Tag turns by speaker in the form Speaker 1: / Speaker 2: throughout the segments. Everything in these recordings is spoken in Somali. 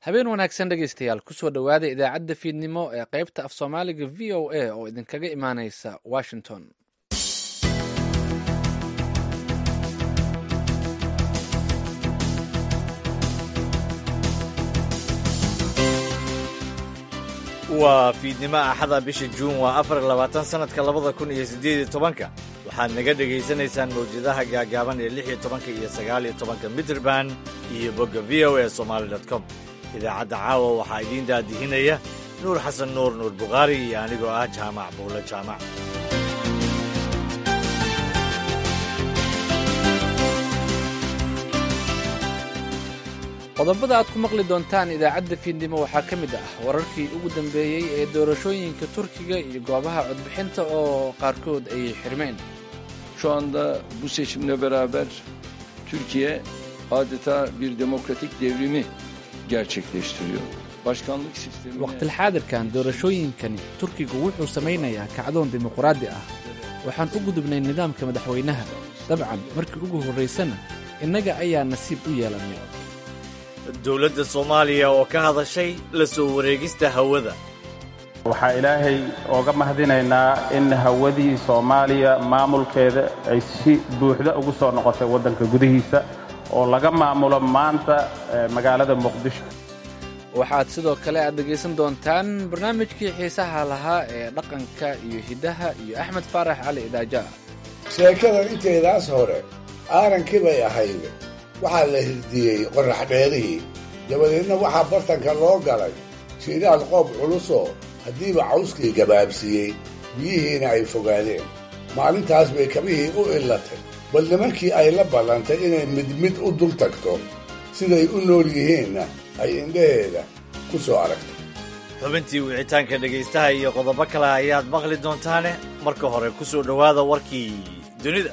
Speaker 1: habeen wanaagsan dhegaystayaal kusoo dhowaada idaacadda fiidnimo ee qaybta af soomaaliga v o a oo idinkaga imaaneysa washington
Speaker 2: waa fiidnimo axada bisha juun waa afar labaatan sannadka labada kun iyo siddeed iyo tobanka waxaad naga dhegaysanaysaan mawjadaha gaagaaban ee lix iyo tobanka iyo sagaal iyo tobanka mitrband iyo bogga v o a somaali dot com idaacadda caawa waxaa idiin daadihinaya nuur xasan nuur nuur bukhaari iyo anigoo ah jaamac buulo jaamac
Speaker 1: qodobada aad ku maqli doontaan idaacadda fiidnimo waxaa ka mid ah wararkii ugu dambeeyey ee doorashooyinka turkiga iyo goobaha codbixinta oo qaarkood ay xirmeen
Speaker 3: Şu anda bu seçimle beraber Türkiye adeta bir demokratik devrimi gerçekleştiriyor. Başkanlık sistemi
Speaker 1: waqtilxaadirkan doorashooyinkani turkigu wuxuu samaynayaa kacdoon dimuqraadi ah waxaan u gudubnay nidaamka madaxweynaha dabcan markii ugu horraysana innaga ayaa nasiib u yeelannay
Speaker 2: dowladda soomaaliya oo ka hadashay la soo wareegista hawada
Speaker 4: waxaa ilaahay ooga mahadinaynaa in hawadii soomaaliya maamulkeeda ay si buuxda ugu soo noqotay waddanka gudihiisa oo laga maamulo maanta magaalada muqdisho
Speaker 1: waxaad sidoo kale aad dhegaysan doontaan barnaamijkii xiisaha lahaa ee dhaqanka iyo hiddaha iyo axmed faarax cali idaaja
Speaker 5: sheekadan inteedaas hore aarankii bay ahayd waxaa la hirdiyey qorrax dheerihii dabadeedna waxaa bartanka loo galay jiiraal qoob culusoo haddiiba cawskii gabaabsiiyey biyihiina ay fogaadeen maalintaas bay kabihii u illatay bal nimankii ay la ballantay inay mid mid u dul tagto siday u nool yihiinna ay indhaheeda ku soo aragtay
Speaker 2: xubintii wicitaanka dhegaystaha iyo qodobo kale ayaad maqli doontaane marka hore ku soo dhowaada warkii dunida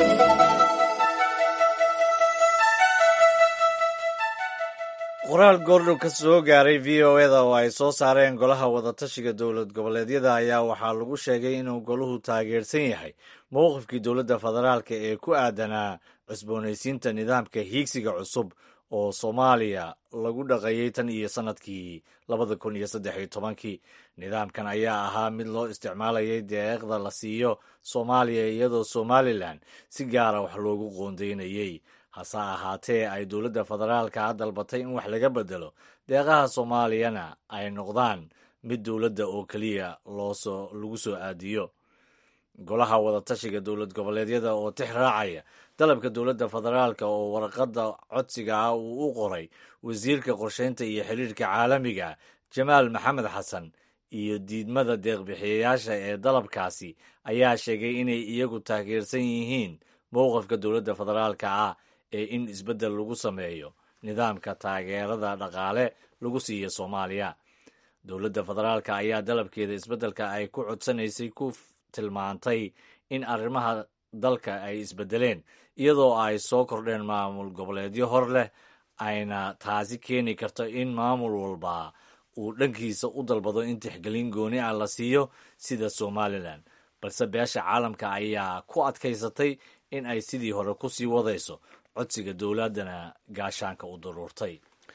Speaker 2: qoraal goordhow ka soo gaaray v o eda oo ay soo saareen golaha wadatashiga dowlad goboleedyada ayaa waxaa lagu sheegay inuu goluhu taageersan yahay mowqifkii dowladda federaalka ee ku aadanaa cusboonaysiinta nidaamka hiigsiga cusub oo soomaaliya lagu dhaqayay tan iyo sannadkii labada kun iyo saddex iyo tobankii nidaamkan ayaa ahaa mid loo isticmaalayay deeqda la siiyo soomaaliya iyadoo somalilan si gaara wax loogu qoondaynayey hase ahaatee ay dowladda federaalka dalbatay in wax laga bedelo deeqaha soomaaliyana ay noqdaan mid dowladda oo keliya loosoo lagu soo aadiyo golaha wadatashiga dowlad goboleedyada oo tix raacaya dalabka dowladda federaalka oo warqadda codsiga ah uu u qoray wasiirka qorsheynta iyo xiriirka caalamiga jamaal maxamed xasan iyo diidmada deeqbixiyayaasha ee dalabkaasi ayaa sheegay inay iyagu taageersan yihiin mowqifka dowladda federaalka ah ee in isbeddel lagu sameeyo nidaamka taageerada dhaqaale lagu siiya soomaaliya dowladda federaalka ayaa dalabkeeda isbeddelka ay ku codsanaysay ku tilmaantay in arrimaha dalka ay isbeddeleen iyadoo ay soo kordheen maamul goboleedyo hor leh ayna taasi keeni karto in maamul walba uu dhankiisa u dalbado in tixgelin gooni ah la siiyo sida somalilan balse beesha caalamka ayaa ku adkaysatay in ay sidii hore ku sii wadayso codsiga dowladdana gaashaanka u daruurtay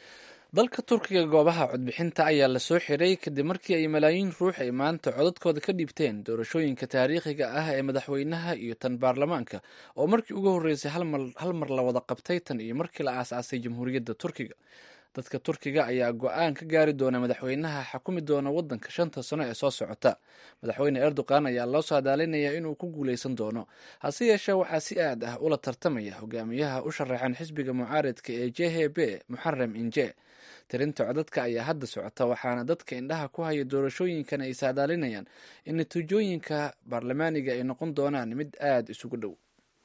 Speaker 1: dalka turkiga goobaha codbixinta ayaa la soo xiray kadib markii ay malaayiin ruux ay maanta codadkooda ka dhiibteen doorashooyinka taariikhiga ah ee madaxweynaha iyo tan baarlamaanka oo markii ugu horreysay hal mar la wada qabtay tan iyo markii la aasaasay jamhuuriyadda turkiga dadka turkiga ayaa go-aan ka gaari doona madaxweynaha xakumi doona waddanka shanta sano ee soo socota madaxweyne erdogan ayaa loo saadaalinayaa inuu ku guuleysan doono hase yeeshee waxaa si aad ah ula tartamaya hogaamiyaha u sharaxan xisbiga mucaaridka ee j h b muxarem inje tirinta codadka ayaa hadda socota waxaana dadka indhaha ku haya doorashooyinkan ay saadaalinayaan in natiijooyinka baarlamaaniga ay noqon doonaan mid aada isugu dhow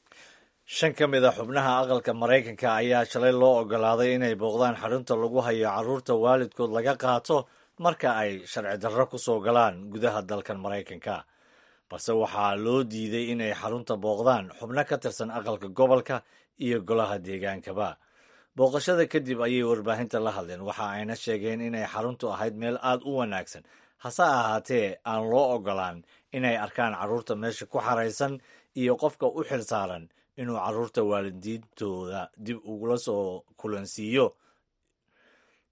Speaker 2: shan ka mid a xubnaha aqalka maraykanka ayaa shalay loo ogolaaday inay booqdaan xarunta lagu hayo carruurta waalidkood laga qaato marka ay sharci darro ku soo galaan gudaha dalkan maraykanka balse waxaa loo diiday inay xarunta booqdaan xubno ka tirsan aqalka gobolka iyo golaha deegaankaba booqashada kadib ayay warbaahinta la hadleen waxa ayna sheegeen inay xaruntu ahayd meel aad u wanaagsan hase ahaatee aan loo ogolaan inay arkaan carruurta meesha ku xaraysan iyo qofka u xil saaran inuu carruurta waalidiintooda dib ugula soo kulansiiyo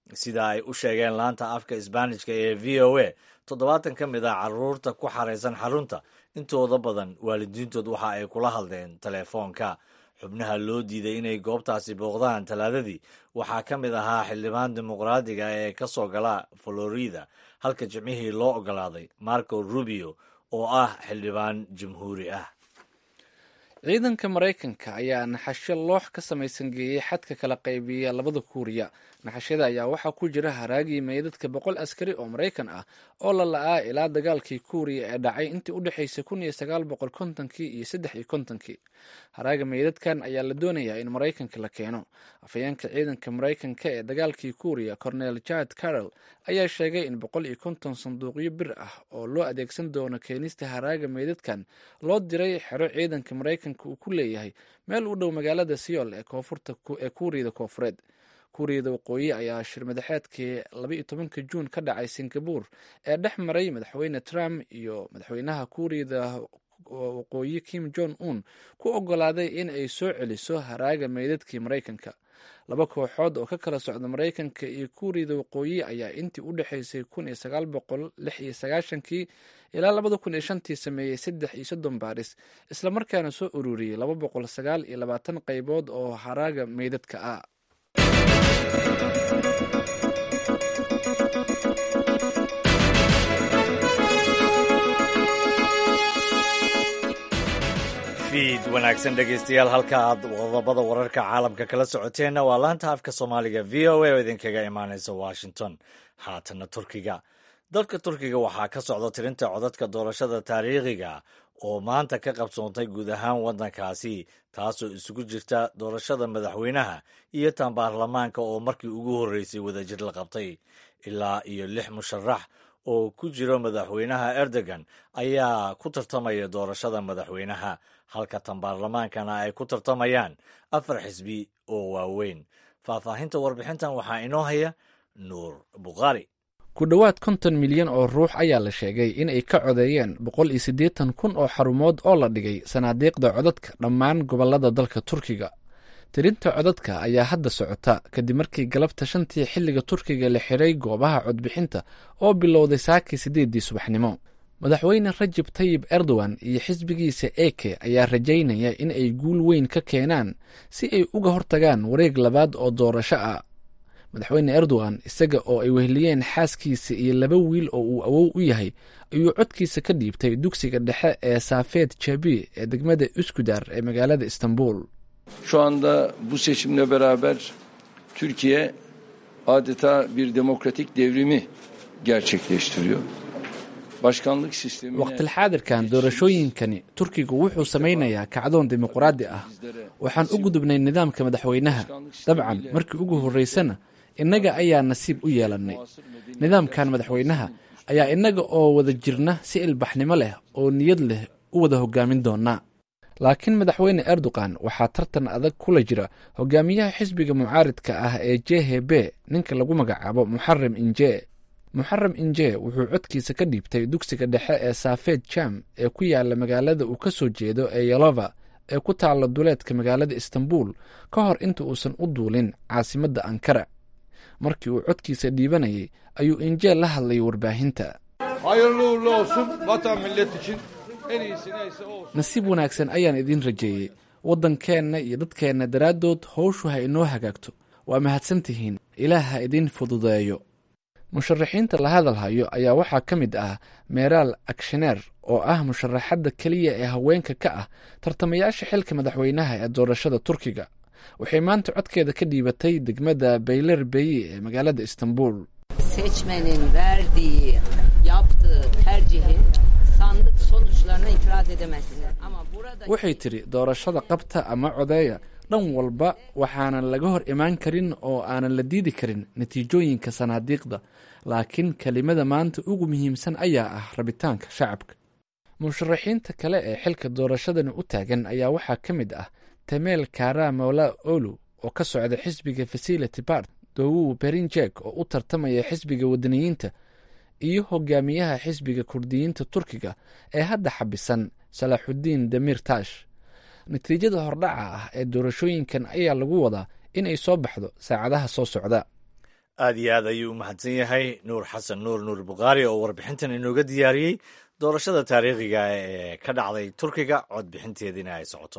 Speaker 2: sida ay u sheegeen laanta afka isbaanishka ee v o a toddobaatan ka mid ah caruurta ku xaraysan xarunta intooda badan waalidiintood waxa ay kula hadleen teleefoonka xubnaha loo diiday inay goobtaasi booqdaan talaadadii waxaa ka mid ahaa xildhibaan dimuqraadiga ee ka soo gala florida halka jimcihii loo ogolaaday marco rubio oo ah xildhibaan jamhuuri ah
Speaker 1: ciidanka maraykanka ayaa naxasho loox ka samaysan geeyey xadka kala qaybiya labada kuuriya naxashada ayaa waxaa ku jira haraagii meydadka boqol askari oo maraykan ah oo la la-aa ilaa dagaalkii kuuriya ee dhacay intii u dhexaysay kun iyo sagaal boqol kontonkii iyo saddex iyo kontonkii haraaga meydadkan ayaa la doonayaa in maraykanka la keeno afhayeenka ciidanka maraykanka ee dagaalkii kuuriya cornel jad carroll ayaa sheegay in boqol iyo konton sanduuqyo bir ah oo loo adeegsan doono keenista haraaga meydadkan loo diray xero ciidanka maraykanka uu ku leeyahay meel u dhow magaalada siyool ee koonfurta ee kuuriyada koofureed kuuriyada waqooyi ayaa shir madaxeedkii labaiyo tobanka juun ka dhacay singabur ee dhex maray madaxweyne trump iyo madaxweynaha kuuriyada waqooyi kim jong un ku ogolaaday in ay soo celiso haraaga meydadkii maraykanka laba kooxood oo ka kala socda maraykanka iyo kuuriyada waqooyi ayaa intii u dhexaysay kun iyo sagaal boqol lix iyo sagaashankii ilaa labada kun iyo shantii sameeyey saddex iyo soddon baaris islamarkaana soo ururiyey laba boqol sagaal iyo labaatan qaybood oo haraaga meydadka ah
Speaker 2: fiid wanaagsan dhegaystayaal halka aad qodobada wararka caalamka kala socoteenna waa laanta afka soomaaliga v o a oo idinkaga imaanaysa washington haatana turkiga dalka turkiga waxaa ka socda tirinta codadka doorashada taariikhiga oo maanta ka qabsoontay guud ahaan waddankaasi taasoo isugu jirta doorashada madaxweynaha iyo tan baarlamaanka oo markii ugu horreysay wadajir la qabtay ilaa iyo lix musharax oo ku jiro madaxweynaha erdogan ayaa ku tartamaya doorashada madaxweynaha halka tan baarlamaankana ay ku tartamayaan afar xisbi oo waaweyn faahfaahinta warbixintan waxaa inoo haya nuur bukhaari
Speaker 1: ku dhowaad konton milyan oo ruux ayaa la sheegay in ay ka codeeyeen boqol iyo siddeetan kun oo xarumood oo la dhigay sanaadiiqda codadka dhammaan gobollada dalka turkiga tirinta codadka ayaa hadda socota kadib markii galabta shantii xilliga turkiga la xiray goobaha codbixinta oo bilowday saakii siddeeddii subaxnimo madaxweyne rajab tayib erdogan iyo xisbigiisa eke ayaa rajaynaya in ay guul weyn ka keenaan si ay uga hortagaan wareeg labaad oo doorasho ah madaxweyne erdogan isaga oo ay weheliyeen xaaskiisa iyo laba wiil oo uu awow u yahay ayuu codkiisa ka dhiibtay dugsiga dhexe ee saafeed jabi ee degmada uskudar ee magaalada istanbul
Speaker 3: Şu anda bu seçimle beraber Türkiye adeta bir demokratik devrimi gerçekleştiriyor. Başkanlık sistemine
Speaker 1: waqtilxaadirkan doorashooyinkani turkigu wuxuu samaynayaa kacdoon dimuqraadi ah waxaan u gudubnay nidaamka madaxweynaha dabcan markii ugu horreysana innaga ayaa nasiib u yeelannay nidaamkan madaxweynaha ayaa innaga oo wada jirna si ilbaxnimo leh oo niyad leh u wada hogaamin doonaa laakiin madaxweyne erdogan waxaa tartan adag kula jira hogaamiyaha xisbiga mucaaridka ah ee j h b ninka lagu magacaabo muxaram inje muxaram inje wuxuu codkiisa ka dhiibtay dugsiga dhexe ee saafeed jam ee ku yaala magaalada uu ka soo jeedo ee yalova ee ku taalla duleedka magaalada istanbul ka hor inta uusan u duulin caasimadda ankara markii uu codkiisa dhiibanayay ayuu inje la hadlay warbaahinta
Speaker 6: Hayırlı uğurlu olsun vatan millet için en iyisi neyse o olsun.
Speaker 1: nasiib wanaagsan ayaan idiin rajeeyey waddankeenna iyo dadkeenna daraaddood howshu ha inoo hagaagto waa mahadsan tihiin ilaah ha idiin fududeeyo musharaxiinta la hadalhayo ayaa waxaa ka mid ah meeraal aksheneer oo ah musharaxadda keliya ee haweenka ka ah tartamayaasha xilka madaxweynaha ee doorashada turkiga waxay maanta codkeeda ka dhiibatay degmada bayler beyi ee magaalada istanbul
Speaker 7: seçmenin verdiği, yaptığı tercihin sandık sonuçlarına itiraz edemezsiniz. Ama burada
Speaker 1: waxay tidhi doorashada qabta ama codeeya dhan walba waxaanan laga hor imaan karin oo aanan la diidi karin natiijooyinka sanaadiiqda laakiin kelimada maanta ugu muhiimsan ayaa ah rabitaanka shacabka musharaxiinta kale ee xilka doorashadani u taagan ayaa waxaa ka mid ah temeel kara mola olu oo ka socda xisbiga facility bart dowu berinjek oo u tartamaya xisbiga wadaniyiinta iyo hogaamiyaha xisbiga kurdiyiinta turkiga ee hadda xabisan salaaxudiin damir tash natiijada hordhaca ah ee doorashooyinkan ayaa lagu wadaa in ay soo baxdo saacadaha soo socda
Speaker 2: aad iyo aad ayuu u mahadsan yahay nuur xasan nuur nuur bukhaari oo warbixintan inooga diyaariyey doorashada taariikhiga ee ka dhacday turkiga codbixinteediina ay socoto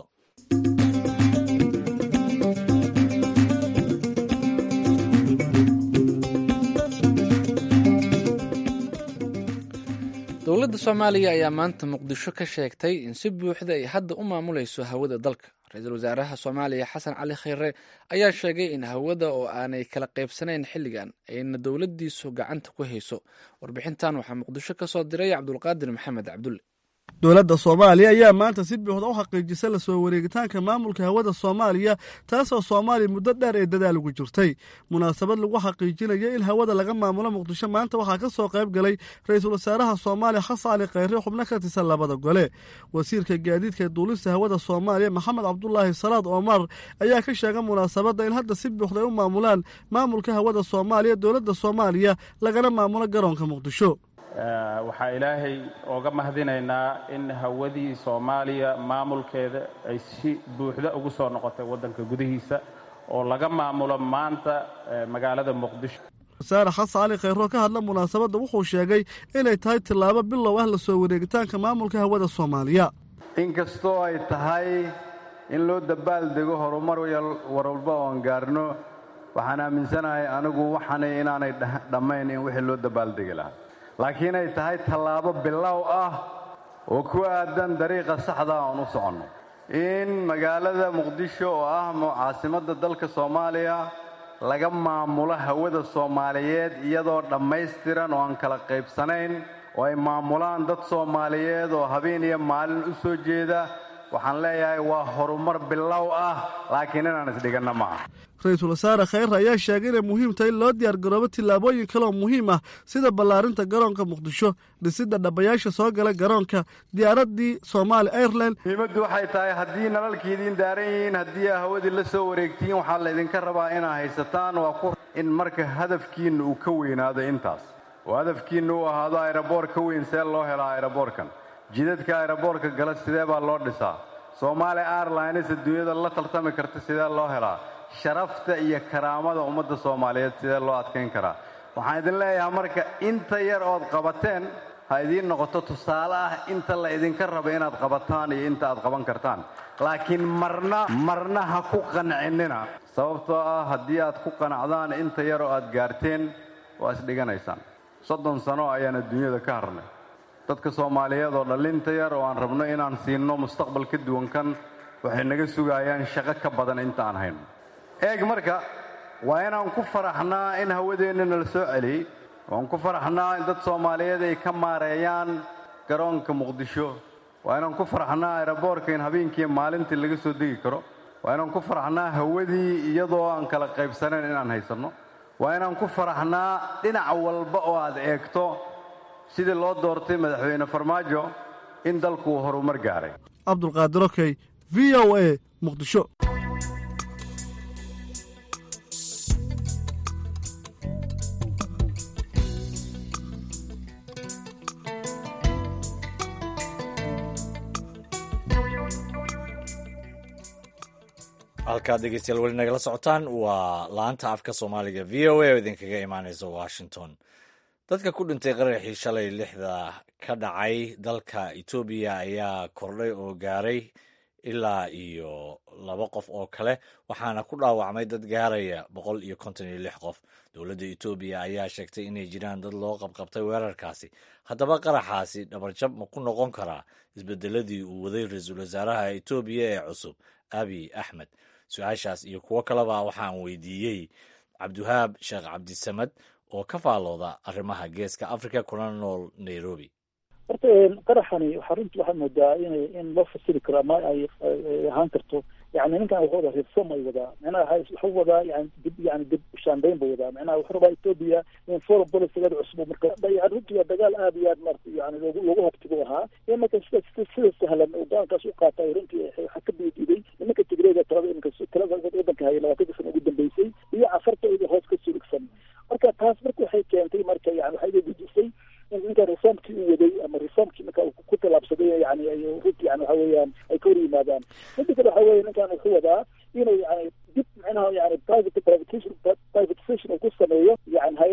Speaker 1: dowladda soomaaliya ayaa maanta muqdisho ka sheegtay in si buuxda ay hadda u maamulayso hawada dalka ra-iisul wasaaraha soomaaliya xasan cali kheyre ayaa sheegay in hawada oo aanay kala qaybsanayn xilligan ayna dowladdiisu gacanta ku hayso warbixintan waxaa muqdisho ka soo diray cabdulqaadir maxamed cabdulle
Speaker 8: dowladda soomaaliya ayaa maanta si buuxda u xaqiijisa la soo wareegitaanka maamulka hawada soomaaliya taasoo soomaaliya muddo dheer ee dadaal ugu jirtay munaasabad lagu xaqiijinaya in hawada laga maamulo muqdisho maanta waxaa ka soo qayb galay ra-iisul wasaaraha soomaaliya xasan cali kheyre xubno ka tirsan labada gole wasiirka gaadiidka ee duulista hawada soomaaliya maxamed cabdulaahi salaad omar ayaa ka sheegay munaasabadda in hadda si buuxda ay u maamulaan maamulka hawada soomaaliya dowladda soomaaliya lagana maamulo garoonka muqdisho
Speaker 4: waxaa ilaahay ooga mahadinaynaa in hawadii soomaaliya maamulkeeda ay si buuxda ugu soo noqotay waddanka gudihiisa oo laga maamulo maanta magaalada muqdisho
Speaker 8: wasaare xasan cali kheyro ka hadla munaasabadda wuxuu sheegay inay tahay tillaabo bilow ah la soo wareegitaanka maamulka hawada soomaaliya
Speaker 9: inkastoo ay tahay in loo dabaaldego horumar warwalba oon gaarno waxaan aaminsanahay anigu waxaanay inaanay dhammayn in wixii loo dabaaldegi lahaa laakiin ay tahay tallaabo bilow ah oo ku aadan dariiqa saxda oon u soconno in magaalada muqdisho oo ah caasimadda dalka soomaaliya laga maamulo hawada soomaaliyeed iyadoo dhammaystiran oo aan kala qaybsanayn oo ay maamulaan dad soomaaliyeed oo habeen iyo maalin u soo jeeda waxaan leeyahay waa horumar bilow ah laakiin inaan isdhiganna ma aha
Speaker 8: ra-iisul wasaare kheyre ayaa sheegay inay muhiim tahay in loo diyaargaroobo tillaabooyin kaleoo muhiim ah sida ballaarinta garoonka muqdisho dhisidda dhabayaasha soo gala garoonka diyaaraddii somaali airline
Speaker 9: muhiimaddu waxay tahay haddii nalalkii idiin daaran yihiin haddii aa hawadii la soo wareegtiin waxaa laydinka rabaa inaa haysataan waa ku in marka hadafkiinna uu ka weynaado intaas oo hadafkiinna uu ahaado ayraboor ka weyn see loo helaa ayraboorkan jidadka ayraboorka gala sidee baa loo dhisaa soomaali airlines adduunyada la tartami karta sidee loo helaa sharafta iyo karaamada ummadda soomaaliyeed sidee loo adkayn karaa waxaan idin leeyahay marka inta yar ood qabateen ha idiin noqoto tusaale ah inta la idinka raba inaad qabataan iyo inta aad qaban kartaan laakiin marna marna ha ku qancinina sababtoo ah haddii aad ku qanacdaan inta yar oo aad gaarteen waa isdhiganaysaan soddon sano ayaan adduunyada ka harnay dadka soomaaliyeed oo dhallinta yar oo aan rabno inaan siinno mustaqbal ka duwan kan waxay naga sugaayaan shaqo ka badan inta aan hayno eeg marka waa inaan ku faraxnaa in hawadeenna nala soo celiyey waan ku faraxnaa in dad soomaaliyeed ay ka maareeyaan garoonka muqdisho waa inaan ku faraxnaa aeroboorka in habeenkii maalintii laga soo degi karo waa inaan ku faraxnaa hawadii iyadoo aan kala qaybsanayn inaan haysanno waa inaan ku faraxnaa dhinac walba oo aad eegto sidii loo doortay madaxweyne farmaajo in dalku uu horumar gaaray
Speaker 8: cabdulqaadir okey v o a muqdisho
Speaker 2: halkaad dhegeystayaal weli nagala socotaan waa laanta afka soomaaliga v o a oo idinkaga imaaneysa washington dadka ku dhintay qaraxii shalay lixda ka dhacay dalka etoobiya ayaa kordhay oo gaaray ilaa iyo laba qof oo kale waxaana ku dhaawacmay dad gaaraya boqol iyo konton iyo lix qof dowladda etoobiya ayaa sheegtay inay jiraan dad loo qabqabtay weerarkaasi haddaba qaraxaasi dhabarjab ma ku noqon karaa isbedeladii uu waday ra-iisul wasaaraha etoobiya ee cusub abiy axmed su-aashaas iyo kuwo kaleba waxaan weydiiyey cabdiwahaab sheekh cabdisamad oo ka faalooda arrimaha geeska africa kuna nool nairobi
Speaker 10: horta qaraxani waxaa runtii waxaad moodaa inay in loo fasiri karo ama ay ahaan karto yani ninkan wuxuu wadaa reform ay wadaa micnaha wuxuu wadaa yani dib yani dib ushaanbeyn buu wadaa micnaha wuxuu rabaa ethiopia in foreign policygeeda cusub marka yani runtii waa dagaal aad iyo aad marata yani loogu loogu habtigu ahaa in marka sida sida sahlan uu go-aankaas u qaatay runtii waxaa ka biidiiday nimanka tigreega talada iminka talada wadanka haya labaatanka sana ugu dambeysay iyo cafarta iyada hoos ka surigsan marka taas marka waxay keentay marka yani waxay iga gujisay in ninka reformkii uu waday ama reformkii marka uu ku tallaabsaday yani runtii yani waxa weeyaan ay ka hor yimaadaan midda kale waxa weeye ninkan wuxuu wadaa inuu yani dib micnaha yani private privatization privatization uu ku sameeyo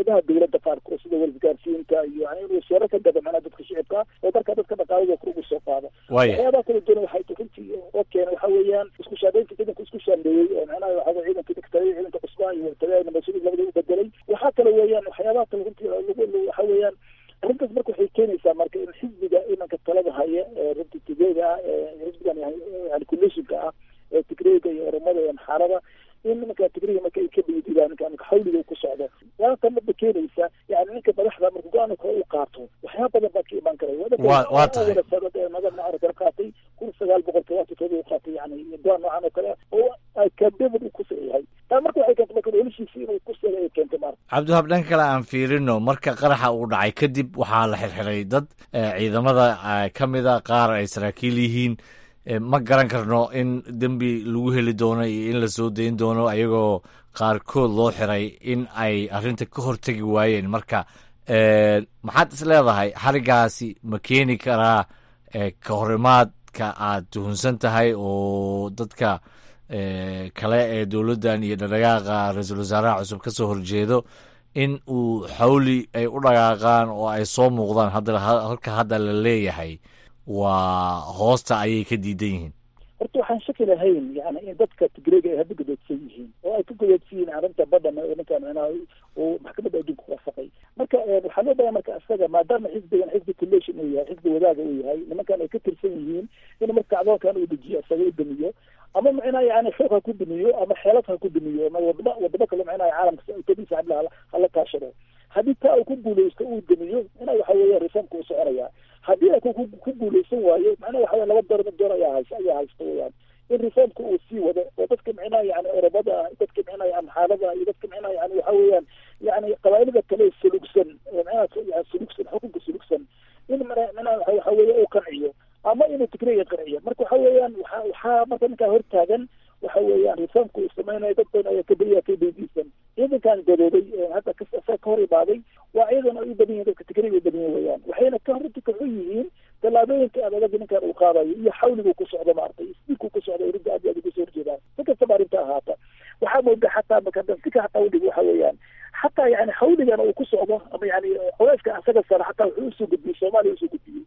Speaker 10: hay-adaha dowladda qaarkood sida wasgaarsiinta iyo yani inuu seero ka gado macnaha dadka shicibka oo markaa dadka dhaqaalada ugu soo qaado waxyaabaha kala duwan waxay runtii oo keena waxa weeyaan isku shaandhaynta ciidanka isku shaandheeyey oo macnaha waxa weye ciidanka degtay ciidanka cusbaa iyo wartagaana mas-uuliyad labada u bedelay waxaa kale weeyaan waxyaabaha kale runtii lagu waxa weeyaan arrintaas marka waxay keenaysaa marka in xisbiga imanka talada haya ee runtii tigreega ah ee xisbigan yani coalitionka ah ee tigreega iyo oromada iyo amxaarada in nimanka tigreega marka ay ka dhiididaan ninka ninka xawliga uu ku socdo waata marba keenaysa yani ninka madaxda marka go-aanka kale uu qaato waxyaaba badan baa ka imaan kara
Speaker 2: waa tahay
Speaker 10: madana kala qaatay kun sagaal boqol todobaatan todoba uu qaatay yani go-aan noocan oo kale oo akademid uu ku sayahay taa marka waxay keentay marka noloshiisa inuu ku seega ay keentay maarta
Speaker 2: cabdiwahab dhan kale aan fiirino marka qaraxa uu dhacay kadib waxaa la xirxiray dad ciidamada ka mida qaar ay saraakiil yihiin ma garan karno in dembi lagu heli doono iyo in la soo dayn doono ayagoo qaarkood loo xiray in ay arrinta ka hortegi waayeen marka maxaad is leedahay xarigaasi ma keeni karaa ka horimaadka aad tuhunsan tahay oo dadka kale ee dowladdan iyo dhadhagaaqa ra-iisul wasaaraha cusub ka soo horjeedo in uu xawli ay u dhaqaaqaan oo ay soo muuqdaan hadda halka hadda la leeyahay waa hoosta ayay ka diidan yihiin
Speaker 10: horta waxaan shaki lahayn yani in dadka tigreega ay hadda godoodsan yihiin oo ay ka godoodsan yihiin arrinta badhan ninkan micnaha uu maxkamadda adduunka ku waafaqay marka waxaa loo baahay marka isaga maadaama xisbigan xisbi collation uu yahay xisbi wadaaga uu yahay nimankan ay ka tirsan yihiin in marka acdoonkan uu dejiyo isaga u damiyo ama micnaha yani xoog ha ku damiyo ama xeelad ha ku damiyo ama wadamo wadamo kale micnaha caalamka utadiisa hadla hala kaashado haddii taa uu ku guuleysto uu damiyo ina waxa weeya reformka uu soconaya haddii a ku guuleysan waayo macnaha waxa weye laba door mid door ayaa haysa ayaa haysta weyaan in reformka uu sii wado oo dadka micnaha yani oromada ah dadka micnaha amxaalada iyo dadka micnaha yani waxa weeyaan yani qabaa'ilada kale sulugsan micnaha yani sulugsan xukunka sulugsan in micnaha waxa weeye uu qanciyo ama inuu tigreega qanciyo marka waxa weeyaan waxa waxaa marka ninkaa hortaagan waxa weeyaan reformka uu samaynayo dad badan ayaa kabaya ka daydiisan ciidankan gadooday hadda ka hor imaaday waa ciidan ay u badan yihin dadka tigreega u badan yihin weyaan waxayna ka runti kaxun yihiin tallaabooyinka aad adag ninkan uu qaadayo iyo xawligu ku socdo maaragtay isbiilku ku socdo rinta aad aad ugu soo horjeedaan si kastaba arrinta ahaata waxaa mooda xataa makadasika xataa udhig waxa weeyaan xataa yani xawligan uu ku socdo ama yani culeyska asaga sara xataa wuxuu usoo gudbiyey soomaaliya usoo gudbiyey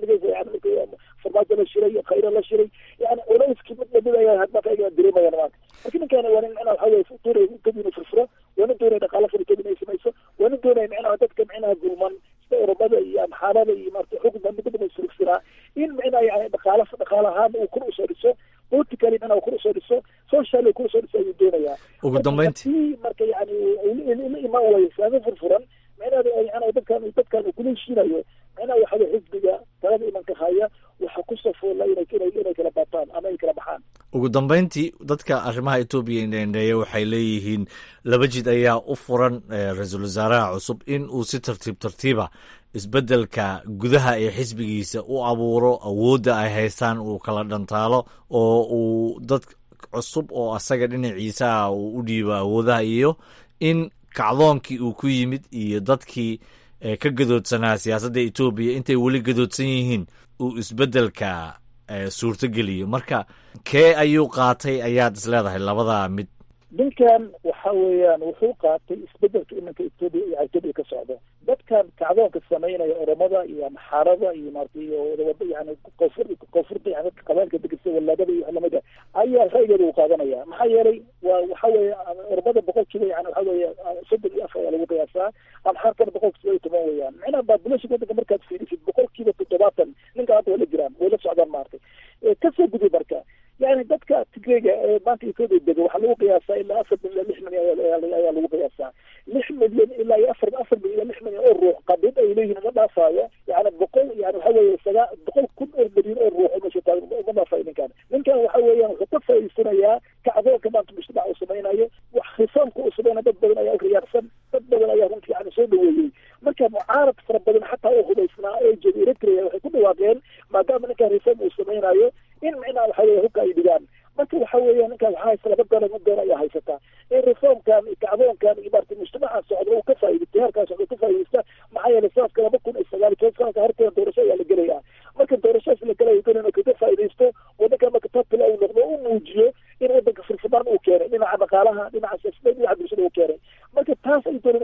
Speaker 10: farmaajo la shiray khayro la shiray yani culeyskii mid lamid ayaa hadmarka ayaga dareemayaan maanta marka ninkaani waa nin micnaha waxa weye doonaya kadib inuu furfuro waa nin doonaya dhaqaalo furi kadib inay samayso waa nin doonaya micnaha dadka micnaha gulman sida oromada iyo amxaalada iyo marata xukun mid badan surugsanaa in micnaha yani dhaqaalo dhaqaalo ahaan uu kor usoo dhiso politically micnaha kor usoo dhiso socially kor usoo dhiso ayuu doonayaa
Speaker 2: ugu dambeyntii
Speaker 10: marka yani la imaan waayo islaami furfuran micnaha yani dadkan dadkan uu kula heshiinayo micnaha waxa weye xisbiga talada imanka haya waxa ku safoola inay inay kala baataan ama ay kala baxaan
Speaker 2: ugu dambeyntii dadka arrimaha etoobiya indhendheeya waxay leeyihiin laba jid ayaa u furan ra-iisul wasaaraha cusub in uu si tartiib tartiiba isbeddelka gudaha ee xisbigiisa u abuuro awoodda ay haystaan uu kala dhantaalo oo uu dad cusub oo asaga dhinaciisa ah uu u dhiibo awoodaha iyo in kacdoonkii uu ku yimid iyo dadkii ka gadoodsanaa siyaasadda etoobiya intay weli gadoodsan yihiin uu isbeddelka suurtogeliyo marka kee ayuu qaatay ayaad is leedahay labadaa mid
Speaker 10: ninkan waxa weeyaan wuxuu qaatay isbedelka iminka etoobiya iyo etoobiya ka socda dadkan kacdoonka samaynaya oromada iyo amxaarada iyo maarata iyo wadawada yani koonfur koonfurta yani dadka qabailka degesa walaadada iyo lamida ayaa ra'yigeeda uu qaadanaya maxaa yeelay waa waxa weeye oromada boqolkiiba yani waxa weeye soddon iyo afar ayaa lagu qiyaasaa amxaarkana boqolkiiba iyo toban weeyaan macnaha population wadanka markaad fiirisid boqolkiiba toddobaatan ninka hadda way la jiraan way la socdaan maaragtay kasoo gudub marka yani dadka tigreega ee maanta etoobiya dega waxaa lagu qiyaasaa ilaa afar milyan lix milyan ayaa lagu qiyaasaa lix milyan ilaa iyo afar afar milyan lix milyan oo ruux qadid ay leeyihiin ma dhaafaayo yani boqol yani waxa weeye sagaa boqol kun oo milyan oo ruux meesha taagan ma dhaafayo ninkan ninkan waxa weeyaan wuxuu ka faa'iidsanayaa kacdoonka maanta mujtamac uu samaynayo wax khisaamka uu samaynayo dad badan ayaa u riyaarsan dad badan ayaa runtii yani soo dhaweeyey marka mucaarad fara badan xataa u hubaysnaa ee jooga eritrea waxay ku dhawaaqeen maadaama ninkan reform uu samaynayo in micnaha waxa weye hubka ay dhigaan marka waxa weeya ninkan waxaa haysta laba dolar mid doon ayaa haysataa in reformkan kacdoonkan iyo maarata mujtamacan socda uu ka faa'iidaysta heerkan socda ka faa'iidaysta maxaa yeelay sanadka laba kun iyo sagaal iyo toban sanadka horteeda doorasho ayaa la gelaya marka doorashadas la gelaya doon inuu kaga faa'iidaysto wadanka marka topila uu noqdo u muujiyo in wadanka furfudaan uu keenay dhinaca dhaqaalaha dhinaca siyaasadda dhinaca bulshada uu keenay marka taas ay doon ninkan uu ka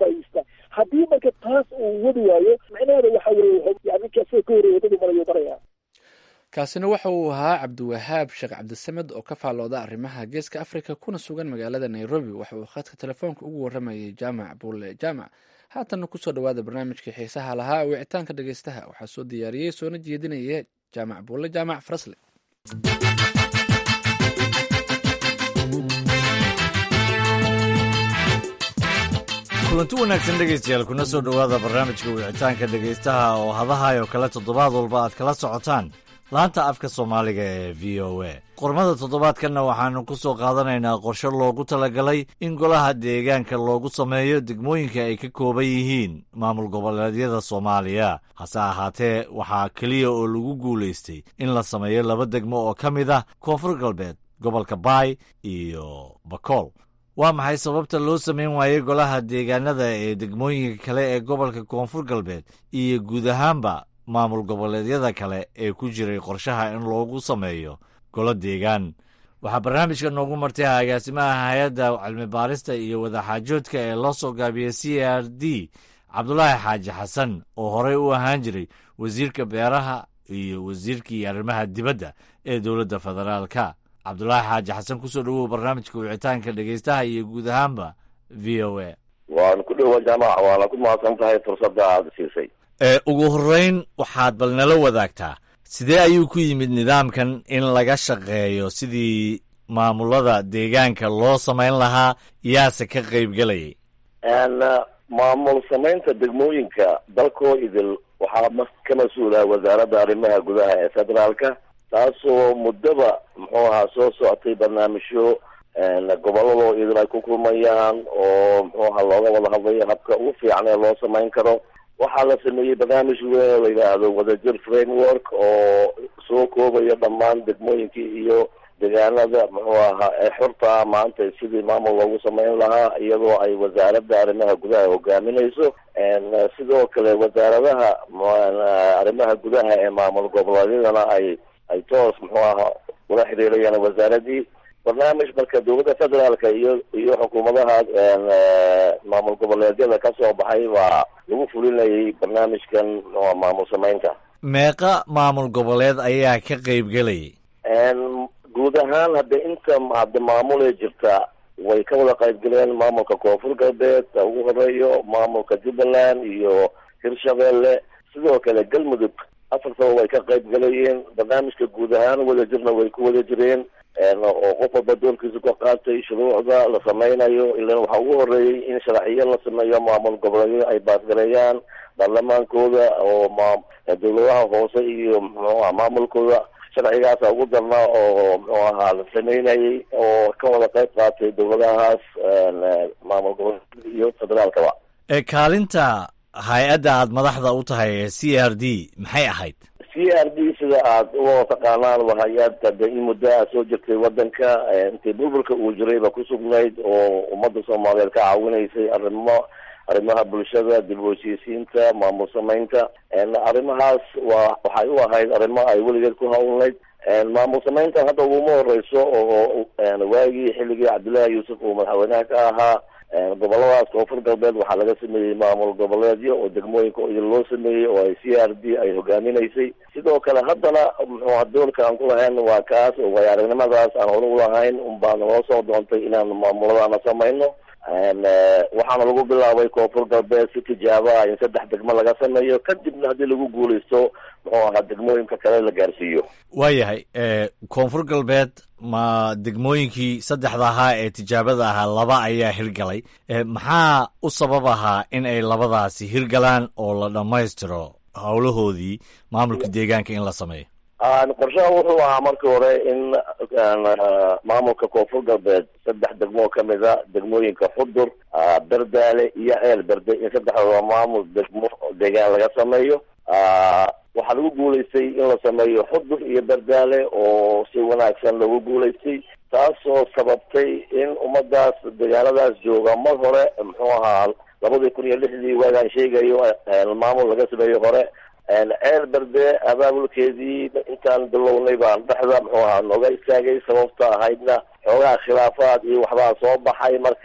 Speaker 10: faa'idaystaa haddii marka taas uu wadi waayo micnaheeda waxa weeye yani ninka asaga ka horreeya wadadii marayo maraya
Speaker 1: kaasina waxa uu ahaa cabdiwahaab sheekh cabdisamed oo ka faallooda arrimaha geeska africa kuna sugan magaalada nairobi waxa uu khadka telefoonka ugu waramayay jaamac buule jaamac haatanna kusoo dhawaada barnaamijkii xiisaha lahaa wicitaanka dhegeystaha waxaa soo diyaariyey soona jeedinaya jaamac buule jaamac farasle
Speaker 2: kulanti wanaagsan dhegaystayaal kuna soo dhowaada barnaamijka wicitaanka dhegaystaha oo hadahayo kale toddobaad walba aad kala socotaan laanta afka soomaaliga ee v o a qormada toddobaadkanna waxaanu ku soo qaadanaynaa qorshe loogu talagalay in golaha deegaanka loogu sameeyo degmooyinka ay ka kooban yihiin maamul goboleedyada soomaaliya hase ahaatee waxaa keliya oo lagu guulaystay in la sameeyo laba degmo oo ka mid ah koonfur galbeed gobolka baay iyo bakool waa maxay sababta loo samayn waayey golaha deegaanada ee degmooyinka kale ee gobolka koonfur galbeed iyo guud ahaanba maamul goboleedyada kale ee ku jiray qorshaha in loogu sameeyo golo deegaan waxaa barnaamijka noogu martay agaasimaha hay-adda cilmi baarista iyo wadaxaajoodka ee loo soo gaabiyey c r d cabdulaahi xaaji xasan oo horey u ahaan jiray wasiirka beeraha iyo wasiirkii arrimaha dibadda ee dowladda federaalka cabdulaahi xaaji xasan kusoo dhowow barnaamijka wicitaanka dhegeystaha iyo guud ahaanba v o a
Speaker 11: waan ku dhowa jaamac waana ku mahadsan tahay fursadda aada siisay
Speaker 2: ugu horreyn waxaad bal nala wadaagtaa sidee ayuu ku yimid nidaamkan in laga shaqeeyo sidii maamulada deegaanka loo samayn lahaa yaase ka qaybgelayay
Speaker 11: maamul samaynta degmooyinka dalkoo idil waxaa ka mas-uula wasaaradda arrimaha gudaha ee federaalka taasoo muddaba muxuu ahaa soo socotay barnaamijyo gobolladoo idil ay ku kulmayaan oo muxuu ahaa looga wada hadlayo habka ugu fiican ee loo samayn karo waxaa la sameeyey barnaamij weyn oo la yidhaahdo wadajir framework oo soo koobayo dhammaan degmooyinkii iyo deegaanada muxuu ahaa ee xurta maanta sidii maamul loogu samayn lahaa iyadoo ay wasaaradda arrimaha gudaha hogaaminayso sidoo kale wasaaradaha arrimaha gudaha ee maamul goboleedyadana ay ay toos muxuu ahaa ula xiriirayaan wasaaradii barnaamij marka dowladda federaalka iyo iyo xukuumadaha maamul goboleedyada ka soo baxay baa lagu fulinayay barnaamijkan maamul samaynta
Speaker 2: meeqa maamul goboleed ayaa ka qaybgelayay
Speaker 11: guud ahaan hadda inta hadda maamulee jirta way ka wada qaybgaleen maamulka koonfur galbeed ugu horeeyo maamulka jubbaland iyo hirshabeelle sidoo kale galmudug afartaba way ka qaybgalayeen barnaamijka guud ahaan wada jirna way ku wada jireen oo qof walba doorkiisa ka qaatay shuruucda la sameynayo ilan waxaa ugu horeeyey in sharciyo la sameeyo maamul goboleedyo ay baasgareeyaan baarlamaankooda oo ma dowladaha hoose iyo muxuuaha maamulkooda sharcigaasa ugu darnaa oo muxuu ahaa la sameynayay oo ka wada qayb qaatay dowladahaas maamul goboleed iyo federaalkaba
Speaker 2: ee kaalinta hay-adda aad madaxda u tahay ee c r d maxay ahayd
Speaker 11: c r d sida aad u taqaanaan waa hay-ad hadda in muddo a soo jirtay wadanka intii burburka uu jirayba ku sugnayd oo ummadda soomaaliyeed ka caawinaysay arrimo arrimaha bulshada dib u heshiisiinta maamul samaynta arrimahaas waa waxay u ahayd arrimo ay weligeed ku hawlnayd maamul samaynta hadda uguma horeyso oo waagii xilligii cabdullaahi yuusuf uu madaxweynaha ka ahaa goboladaas koonfur galbeed waxaa laga sameeyey maamul goboleedyo oo degmooyinka idin loo sameeyey oo ay c r d ay hogaaminaysay sidoo kale haddana muxuuha doorka aan ku lahayn waa kaas oo way aragnimadaas aan hore ulahayn unbaa naloo soo doontay inaan maamuladaana samayno waxaana lagu bilaabay koonfur galbeed si tijaaba in saddex degmo laga sameeyo kadibna haddii lagu guuleysto muxuu ahaa degmooyinka kale la gaarsiiyo
Speaker 2: waayahay koonfur galbeed ma degmooyinkii saddexda ahaa ee tijaabada ahaa laba ayaa hirgalay maxaa u sabab ahaa in ay labadaasi hirgalaan oo la dhammaystiro howlahoodii maamulka deegaanka in la sameeyo
Speaker 11: qorshaha wuxuu ahaa markii hore in maamulka koonfur galbeed saddex degmoo kamid a degmooyinka xudur berdaale iyo ceel berde in saddexdooda maamul degmo deegaan laga sameeyo waxaa lagu guulaystay in la sameeyo xudur iyo berdaale oo si wanaagsan loogu guulaystay taasoo sababtay in ummadaas deegaanadaas jooga mar hore muxuu ahaa labadii kun iyo lixdii waagaan sheegayo maamul laga sameeyo hore ceel berde abaabulkeedii intaan bilownay baan dhexda muxuu ahaa nooga istaagay sababta ahaydna xoogaha khilaafaad iyo waxbaa soo baxay marka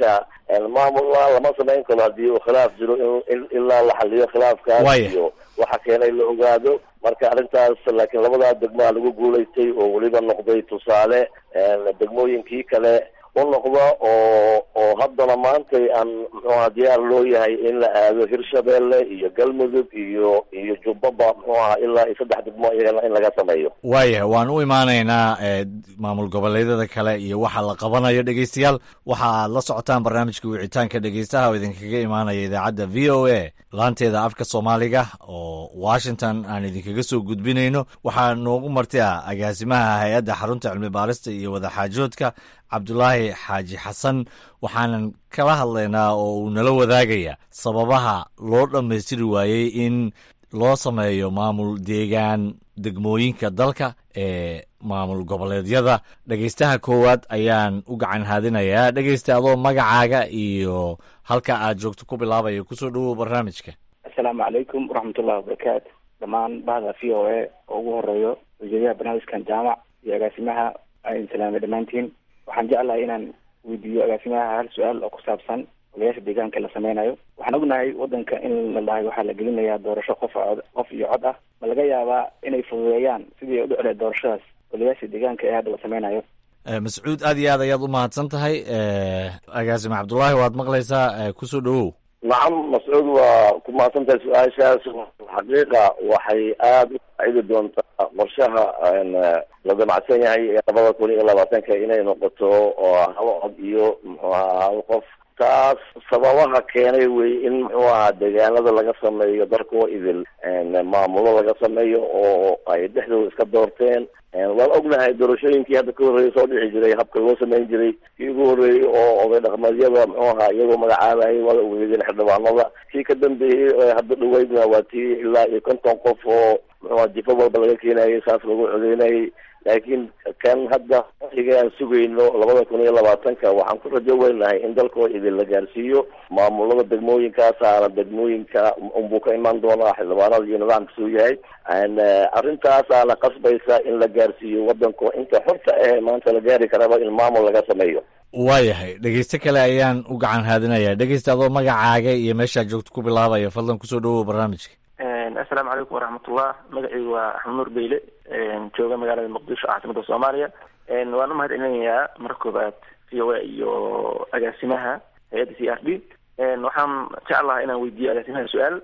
Speaker 11: maamulna lama samayn karo haddii uu khilaaf jiro in ilaa la xaliyo khilaafkaas
Speaker 2: Waaya.
Speaker 11: iyo waxa keenay la ogaado marka arrintaas laakiin labadaa degmaa lagu guulaystay oo weliba noqday tusaale degmooyinkii kale u noqda oo oo haddana maantay aan muxuaha diyaar loo yahay in la aado hirshabeelle iyo galmudug iyo iyo jubbaba muxuu aha ilaa iyo saddex degmo iyagana in laga sameeyo
Speaker 2: waayahay waan u imaanaynaa ee, maamul goboleedyada kale iyo waxa la qabanayo dhegeystayaal waxa aad la socotaan barnaamijka wicitaanka dhegeystaha oo idinkaga imaanaya idaacadda v o a laanteeda afka soomaaliga oo washington aan idinkaga soo gudbinayno waxaa noogu marti ah agaasimaha hay-adda xarunta cilmi baarista iyo wadaxaajoodka cabdulaahi xaaji xasan waxaanan kala hadlaynaa oo uu nala wadaagaya sababaha loo dhammaystiri waayey in loo sameeyo maamul deegaan degmooyinka dalka ee maamul goboleedyada dhegeystaha koowaad ayaan u gacan haadinayaa dhegeysta adoo magacaaga iyo halka aad joogto ku bilaabaya kusoo dhawow barnaamijka
Speaker 12: asalaamu calaykum waraxmatullahi wabarakaatu dhammaan bahda v o a oo ugu horeeyo ujeedaha barnaamijkan jaamac iyo agaasimaha aan salaamay dhammaantiin waxaan jeclahay inaan weydiiyo agaasimaha hal su-aal oo ku saabsan odayaasha deegaanka la sameynayo waxaan ognahay wadanka in la dhahay waxaa la gelinayaa doorasho qof cod qof iyo cod ah ma laga yaabaa inay fududeeyaan sidii ay u dhicleed doorashadaas odayaasha deegaanka ee hadda la sameynayo
Speaker 2: Eh, mascuud aad iyo aad ayaad u mahadsan tahay eh, agaasime cabdulaahi waad maqlaysaa eh, kusoo dhawow
Speaker 11: nacam mascuud waa ku mahadsantahay su-aashaas xaqiiqa waxay aada u faacidi doontaa qorshaha een, la damacsan yahay ee labada kun iyo labaatanka inay noqoto oo hal cod iyo muxuu ahaa hal qof taas sababaha keenay wey in muxuu ahaa deegaanada laga sameeyo dalkoo idil een, maamulo laga sameeyo oo ay dhexdooda iska doorteen Een, waan ognahay doorashooyinkii hadda ka horreeyay soo dhici jiray habka loo samayn jiray kii ugu horreeyey oo oday dhaqameedyada muxuu ahaa iyagoo magacaabayay waa ogeedeen xildhibaanada kii ka dambeeyey ee hadda dhaweydna waa tii ilaa iyo konton qof oo muxuu ahaa jifo walba laga keenayay saas lagu codeynayay laakiin kan hadda xiga aan sugayno labada kun iyo labaatanka waxaan ku rajo weynahay in dalkoo idin la gaarsiiyo maamulada degmooyinkaasaana degmooyinka unbuu ka imaan doonaa xildhibaanada iyo nidaamkasuu yahay Een, eh, arrintaasaana qasbaysa in la gaarsiiyo wadanko inta xorta eh maanta la gaari karaba in maamul laga sameeyo
Speaker 2: waayahay dhegeyste kale ayaan u gacan haadinayaa dhegeysta adoo magacaaga iyo meeshaad joogto ku bilaabaya fadlan kusoo dhawow barnaamijka
Speaker 12: assalaamu calaykum waraxmatullah magacaygu waa axmed nuur beyle jooga magaalada muqdisho caasimada soomaaliya waan u mahad celinayaa marka koobaad v o a iyo agaasimaha hay-adda c r d waxaan jeclahay inaan weydiiyo agaasimaha su-aal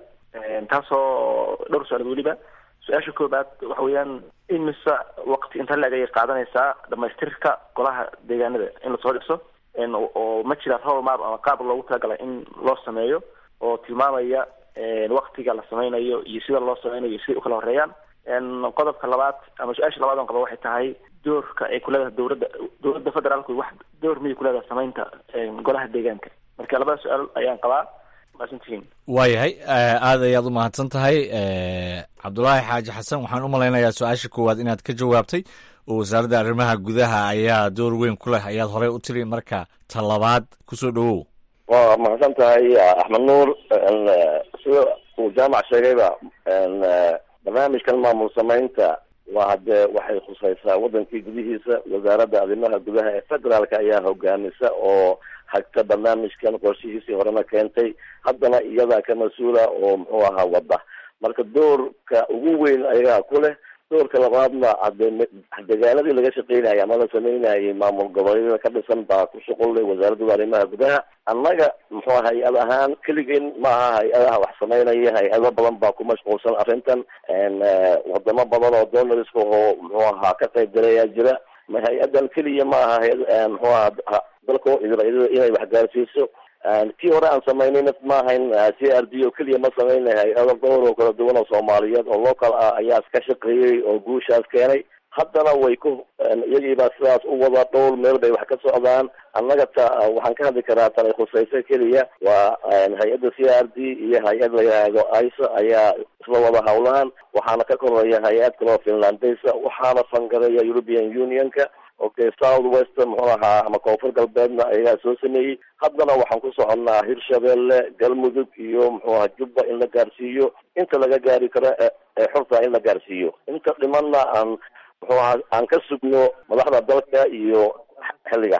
Speaker 12: taasoo dhowr su-aalood weliba su-aasha koobaad waxa weeyaan imise waqti inta la-eg ayay qaadanaysaa dhamaystirka golaha deegaanada in lasoo dhiso oo ma jira roadmap ama qaab loogu talagalay in loo sameeyo oo tilmaamaya waktiga la sameynayo iyo sida loo sameynayo iyo siday ukala horeeyaan qodobka labaad ama su-aasha labaad on qaba waxay tahay doorka ay kuleedahay dowladda dowladda federaalku wax door miyay kuleedahay sameynta golaha deegaanka marka labada su-aal ayaan qabaa maasantihiin
Speaker 2: waayahay aad ayaad u mahadsan tahay cabdulaahi xaaji xasan waxaan u malaynayaa su-aasha koowaad inaad ka jawaabtay oo wasaaradda arrimaha gudaha ayaa door weyn ku leh ayaad horey u tiri marka ta labaad kusoo dhawow
Speaker 11: waa mahadsan tahay axmed nuur sida uu jaamac sheegayba barnaamijkan maamul samaynta waa haddee waxay khusaysaa wadankii gudihiisa wasaaradda arrimaha gudaha ee federaalka ayaa hogaamisa oo hagta barnaamijkan qorshihiisii horena keentay haddana iyadaa ka mas-uula oo muxuu ahaa wadda marka doorka ugu weyn ayagaa ku leh doorka labaadna hade degaanadii laga shaqeynayay ama la sameynayay maamul goboleedyada ka dhisan baa ku shuqullay wasaaradda arrimaha gudaha annaga muxuu hay-ad ahaan keligeen ma aha hay-adaha wax sameynaya hay-ado badan baa ku mashquulsan arrintan wadamo badan oo donoriska oo muxuu ahaa ka qayb galayaa jira ma hay-adan keliya ma aha hay- muxuu ahaa dalkao idil inay wax gaarsiiso kii hore aan samaynayna ma ahayn c r d oo keliya ma sameynay hay-ado dhowr oo kala duwan oo soomaaliyeed oo local ah ayaa iska shaqeeyey oo guushaas keenay haddana way ku iyagiibaa sidaas u wada dhowr meel bay wax ka socdaan annaga ta waxaan ka hadli karaa tanay khusayso keliya waa hay-adda c r d iyo hay-ad la yidhaahdo iso ayaa isla wada hawlaan waxaana ka koreeya hay-ad kaloo finlandesa waxaana fangareeya european unionka okay south west muxuu ahaa ama koonfur galbeedna ayagaa soo sameeyey haddana waxaan ku soconnaa hirshabelle galmudug iyo muxuu ahaa jubba in la gaarsiiyo inta laga gaari karo ee xorta in la gaarsiiyo inta dhimanna aan muxuu ahaa aan ka sugno madaxda dalka iyo xilliga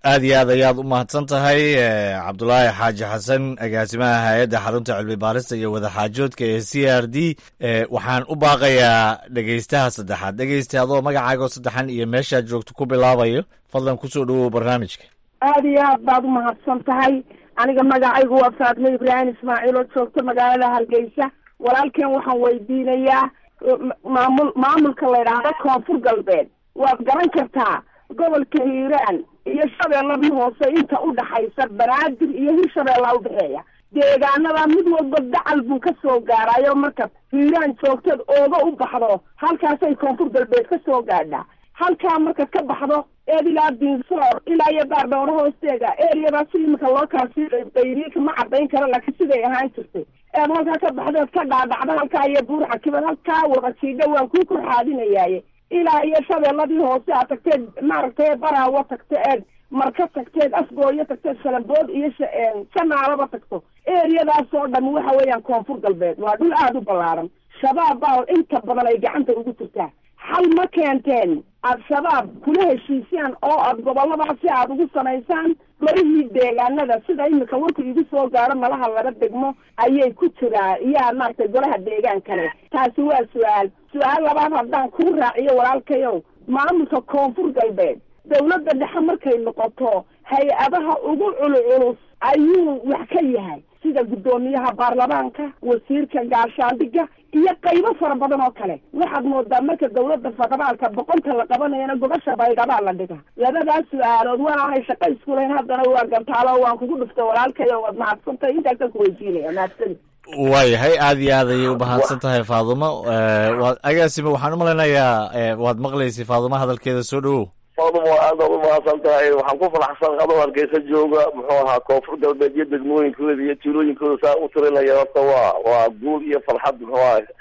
Speaker 2: aad iyo aad ayaad u mahadsan tahay cabdulaahi xaaji xasan agaasimaha hay-adda xarunta cilmi baarista iyo wadaxaajoodka ee c r d waxaan u baaqayaa dhegeystaha saddexaad dhegeysta adoo magacaago saddexan iyo meeshaad joogto ku bilaabayo fadlan kusoo dhawow barnaamijka
Speaker 13: aada iyo aad baad umahadsan tahay aniga magacaygu waa faatmo ibraahim ismaaciil oo joogta magaalada hargeysa walaalkeen waxaan weydiinayaa maamul maamulka la yidhaahdo koonfur galbeed waad garan kartaa gobolka hiiraan iyo shabeelladii hoose inta udhaxaysa banaadir iyo hirshabeellaa udhexeeya deegaanada mid walba dacal buu ka soo gaarayo marka hiiraan joogteed ooga u baxdo halkaasay koonfur galbeed ka soo gaadhaa halkaa markaad ka baxdo eed ilaa dinsoor ilaa iyo baardhowro hoosteega eriyadaas imika loo kala sii qayriika ma cadayn karo laakiin siday ahaan jirtay eed halkaa ka baxdeed ka dhaadhacdo halkaa iyo buurxa kibad halkaa waqajiidha waan kuu korxaadinayaaye ilaa iyo shabeelladii hoose aad tagteed maaragtay baraawo tagto eed marka tagteed afgooyo tagteed shalambood iyo janaalaba tagto eriyadaas oo dhan waxa weeyaan koonfur galbeed waa dhul aada u ballaaran shabaab baa inta badan ay gacanta ugu jirtaa xal ma keenteen al-shabaab kula heshiisaan oo aad goboladaasi aada ugu samaysaan golihii deegaanada sida imika warku igu soo gaaro malaha laba degmo ayay ku jiraa iyaa maaragtay golaha deegaankale taasi waa su-aal su-aal labaad haddaan kuu raaciyo walaalkayow maamulka koonfur galbeed dawladda dhexe markay noqoto hay-adaha ugu culculus ayuu wax ka yahay sida guddoomiyaha baarlamaanka wasiirka gaashaandhiga iyo qaybo fara badan oo kale waxaad moodaa marka dawladda federaalka boqonta la qabanayana gobasha baydhabaa la dhiga labadaas su-aalood waanaanay shaqo isku lahayn haddana waa gantaalo waan kugu dhuftay walaalkayo waad mahadsantahay intaasaan ku weydiinaya mahadsani
Speaker 2: waayahay aad iyo aad ayay u mahadsan tahay faadumo waad agaasime waxaan u malaynayaa waad maqlaysay faadumo hadalkeeda soo dhawow
Speaker 11: faadumo aad baad umahadsan tahay waxaan ku faraxsan adoo hargeysa jooga muxuu ahaa koonfur galbeed iyo degmooyinkooda iyo tuulooyinkooda saa u tirinaya horta waa waa guul iyo farxad muxuu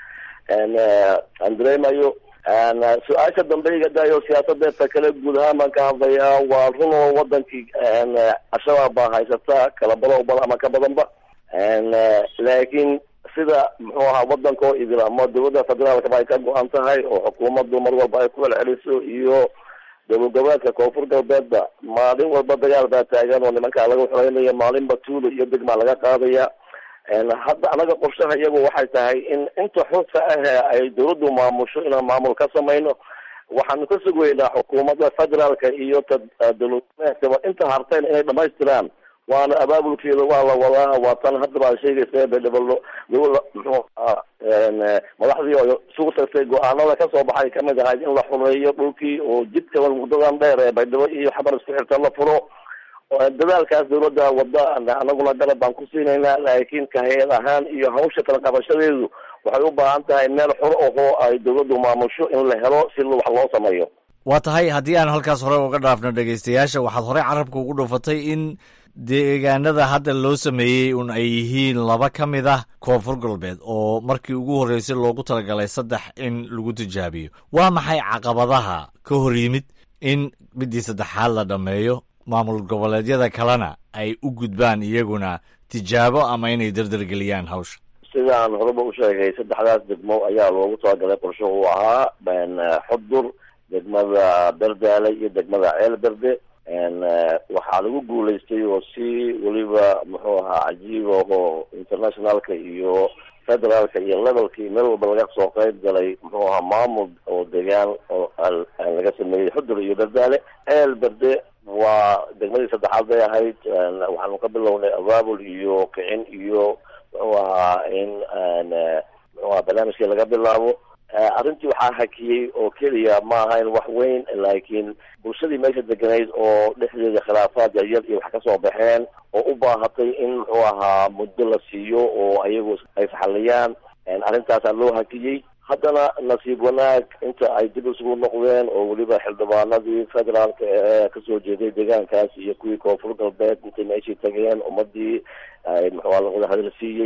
Speaker 11: aha aan dareemayo su-aasha dambe iga dayo siyaasadeedta kale guud ahaan baan ka hadlayaa waa run oo wadankii al-shabaab baa haysata kala badow bal ama ka badanba laakiin sida muxuu ahaa wadanka oo idil ama dowladda federaalkaba ay ka go-an tahay oo xukuumaddu mar walba ay ku celceliso iyo dowlad goboleedka koonfur galbeedba maalin walba dagaal baa taagan oo nimankaa laga xoreynayo maalinba tuulo iyo degmaa laga qaadaya hadda anaga qorshaha iyagu waxay tahay in inta xurta ahee ay dawladdu maamusho inaan maamul ka samayno waxaanu ka sugaynaa xukuumadda federaalka iyo ta dowladgoboleedkaba inta harteen inay dhamaystiraan waana abaabulkeeda waa la wadaa waa tan hadda baa sheegaysa bedhabalo dawla muxuu ahaa madaxdii oo isugu tagtay go-aanada kasoo baxay kamid ahayd in la xumeeyo dhulkii oo jidka muddadan dheer ee baydhabo iyo xabar isku xirta la furo dadaalkaas dawladda wada anaguna garab baan ku siinaynaa laakiin ka hay-ad ahaan iyo hawsha kala qabashadeedu waxay u baahan tahay meel xor ahoo ay dawladdu maamusho in la helo si wax loo sameeyo
Speaker 2: waa tahay haddii aan halkaas hore uga dhaafno dhegeystayaasha waxaad horey carabka ugu dhufatay in deegaanada hadda loo sameeyey un ay yihiin laba ka mid ah koonfur galbeed oo markii ugu horreysay loogu talagalay saddex in lagu tijaabiyo waa maxay caqabadaha ka hor yimid in midii saddexaad la dhammeeyo maamul goboleedyada kalena ay u gudbaan iyaguna tijaabo ama inay dardargeliyaan hawsha
Speaker 11: sidaan horeba u sheegay saddexdaas degmo ayaa loogu talagalay qorsho uu ahaa xudur degmada berdaale iyo degmada ceel berde waxaa lagu guulaystay oo si weliba muxuu ahaa cajiib oo internationalka iyo federaalka iyo levelkii meel walba laga soo qayb galay muxuu ahaa maamul oo degaan oo laga sameeyey xudur iyo berdaale ceel berde waa degmadii saddexaad bay ahayd waxaanu ka bilownay abaabul iyo kicin iyo muxuu ahaa in muxuu ahaa barnaamijkii laga bilaabo arrintii waxaa hakiyey oo keliya ma ahayn wax weyn laakiin bulshadii meesha deganayd oo dhexdeeda khilaafaad yaryar iyo wax kasoo baxeen oo u baahatay in muxuu ahaa muddo la siiyo oo ayagu ay faxaliyaan arrintaasaa loo hakiyey haddana nasiib wanaag inta ay dib isugu noqdeen oo weliba xildhibaanadii federaalka ee kasoo jeeday deegaankaas iyo kuwii koonfur galbeed intay meeshii tageen ummadii ay muxuu la wada hadal siiyey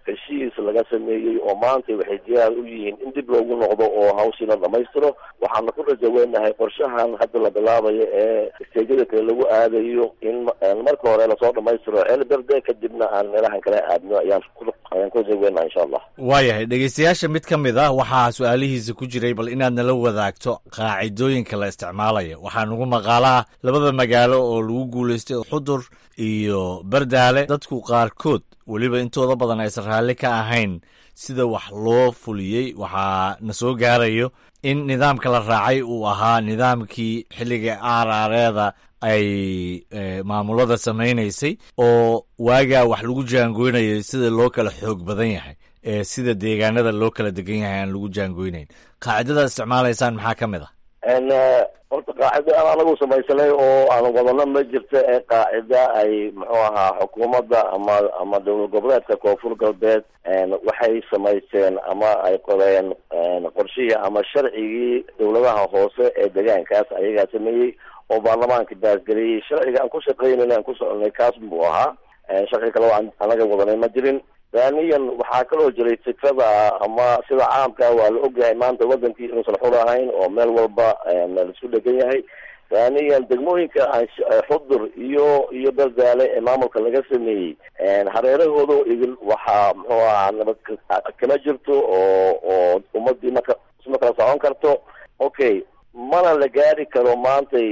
Speaker 11: heshiis laga sameeyey oo maanta waxay diyaar u yihiin in dib loogu noqdo oo hawshiina dhamaystiro waxaana ku rajaweynahay qorshahan hadda la bilaabayo ee isteejyada kale lagu aadayo in marka hore lasoo dhamaystiro ceel berde kadibna aan meelahan kale aadno ayaan ayaan ku rajaweynaha insha allah
Speaker 2: waayahay dhegeystayaasha mid ka mid ah waxaa su-aalihiisa ku jiray bal inaad nala wadaagto qaacidooyinka la isticmaalayo waxaa nagu maqaalaa labada magaalo oo lagu guulaystay xudur iyo bardaale dadku qaarkood weliba intooda badan aysan raalli ka ahayn sida wax loo fuliyey waxaa na soo gaarayo in nidaamka la raacay uu ahaa nidaamkii xilliga aaraareeda ay maamulada samaynaysay oo waagaa wax lagu jaangoynayay sida loo kala xoog badan yahay ee sida deegaanada loo kala degan yahay aan lagu jaangoynayn qaacidada isticmaalaysaan maxaa ka mid ah
Speaker 11: horta qaacida aan anagu samaysanay oo aan wadano ma jirto ee qaacida ay muxuu ahaa xukuumadda ama ama dowlad goboleedka koonfur galbeed waxay samaysteen ama ay qoreen qorshihii ama sharcigii dowladaha hoose ee deegaankaas ayagaa sameeyey oo baarlamaanka baasgeliyey sharciga aan ku shaqeynayna aan ku soconay kaas buu ahaa sharci kale aan anaga wadanay ma jirin thaniyan waxaa kaloo jiray fikrada ama sida caamka waa la ogyahay maanta wadankii inuusan xur ahayn oo meel walba la isku dhegan yahay thaniyan degmooyinka xudur iyo iyo berdaale ee maamulka laga sameeyey hareerahooda idil waxaa muxuu ahaa nabad kama jirto oo oo ummadii maka isma kala socon karto okay mana la gaari karo maantay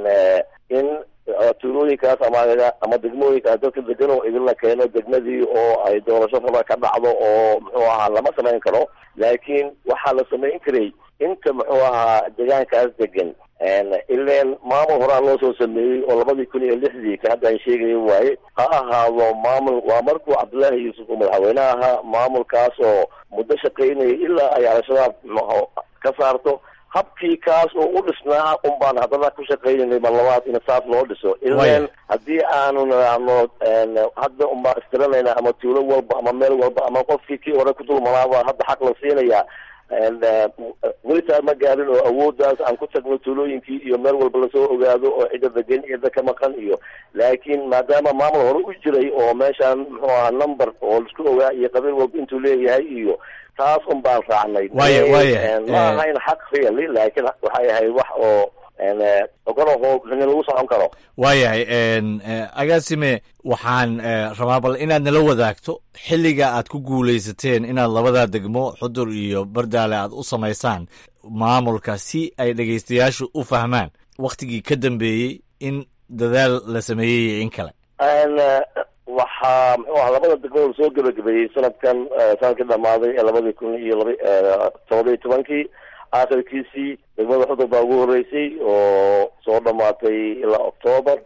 Speaker 11: in tuulooyinkaas ama ama degmooyinkaas dadka degan oo idinla keeno degmadii oo ay doorasho raba ka dhacdo oo muxuu ahaa lama samayn karo laakiin waxaa la samayn karay inta muxuu ahaa deegaankaas degan ileen maamul horaa loo soo sameeyey oo labadii kun iyo lixdii ka hadda ay sheegaya waaye ha ahaado maamul waa markuu cabdullaahi yuusuf uu madaxweyne ahaa maamulkaas oo muddo shaqaynaya ilaa ay al-shabaab mxu ka saarto habkii kaas oo u dhisnaa un baan haddana ku shaqaynanay mar labaad in saas loo dhiso ileen haddii aanu nidhaahno hadda un baan istiranayna ama tuulo walba ama meel walba ama qofkii kii hore ku dulmanaaba hadda xaq la siinaya welitaa ma gaarin oo awooddaas aan ku tagno tuulooyinkii iyo meel walba lasoo ogaado oo cidda degan cidda ka maqan iyo laakiin maadaama maamul hore u jiray oo meeshaan muxuu ahaa number oo laisku ogaa iyo qabiil walba intuu leeyahay iyo taas un baan raacnay
Speaker 2: Waaya, waaya.
Speaker 11: ma ahayn xaq really laakiin waxay ahayd wax oo ogolaho lagu socon karo
Speaker 2: waayahay agaasime waxaan eh, rabaa bal inaad nala wadaagto xilliga aad ku guulaysateen inaad labada degmo xudur iyo bardaale aad u samaysaan maamulka si ay dhegaystayaashu u fahmaan wakhtigii ka dambeeyey in dadaal la sameeyey iyo in kale
Speaker 11: n waxaa muxuu aha labada degmada soo gebagabeeyey sanadkan sanadkii dhamaaday ee labadii kun iyo laba todoba iyo tobankii aakhirkiisii degmada xudur baa ugu horeysay oo soo dhamaatay ilaa october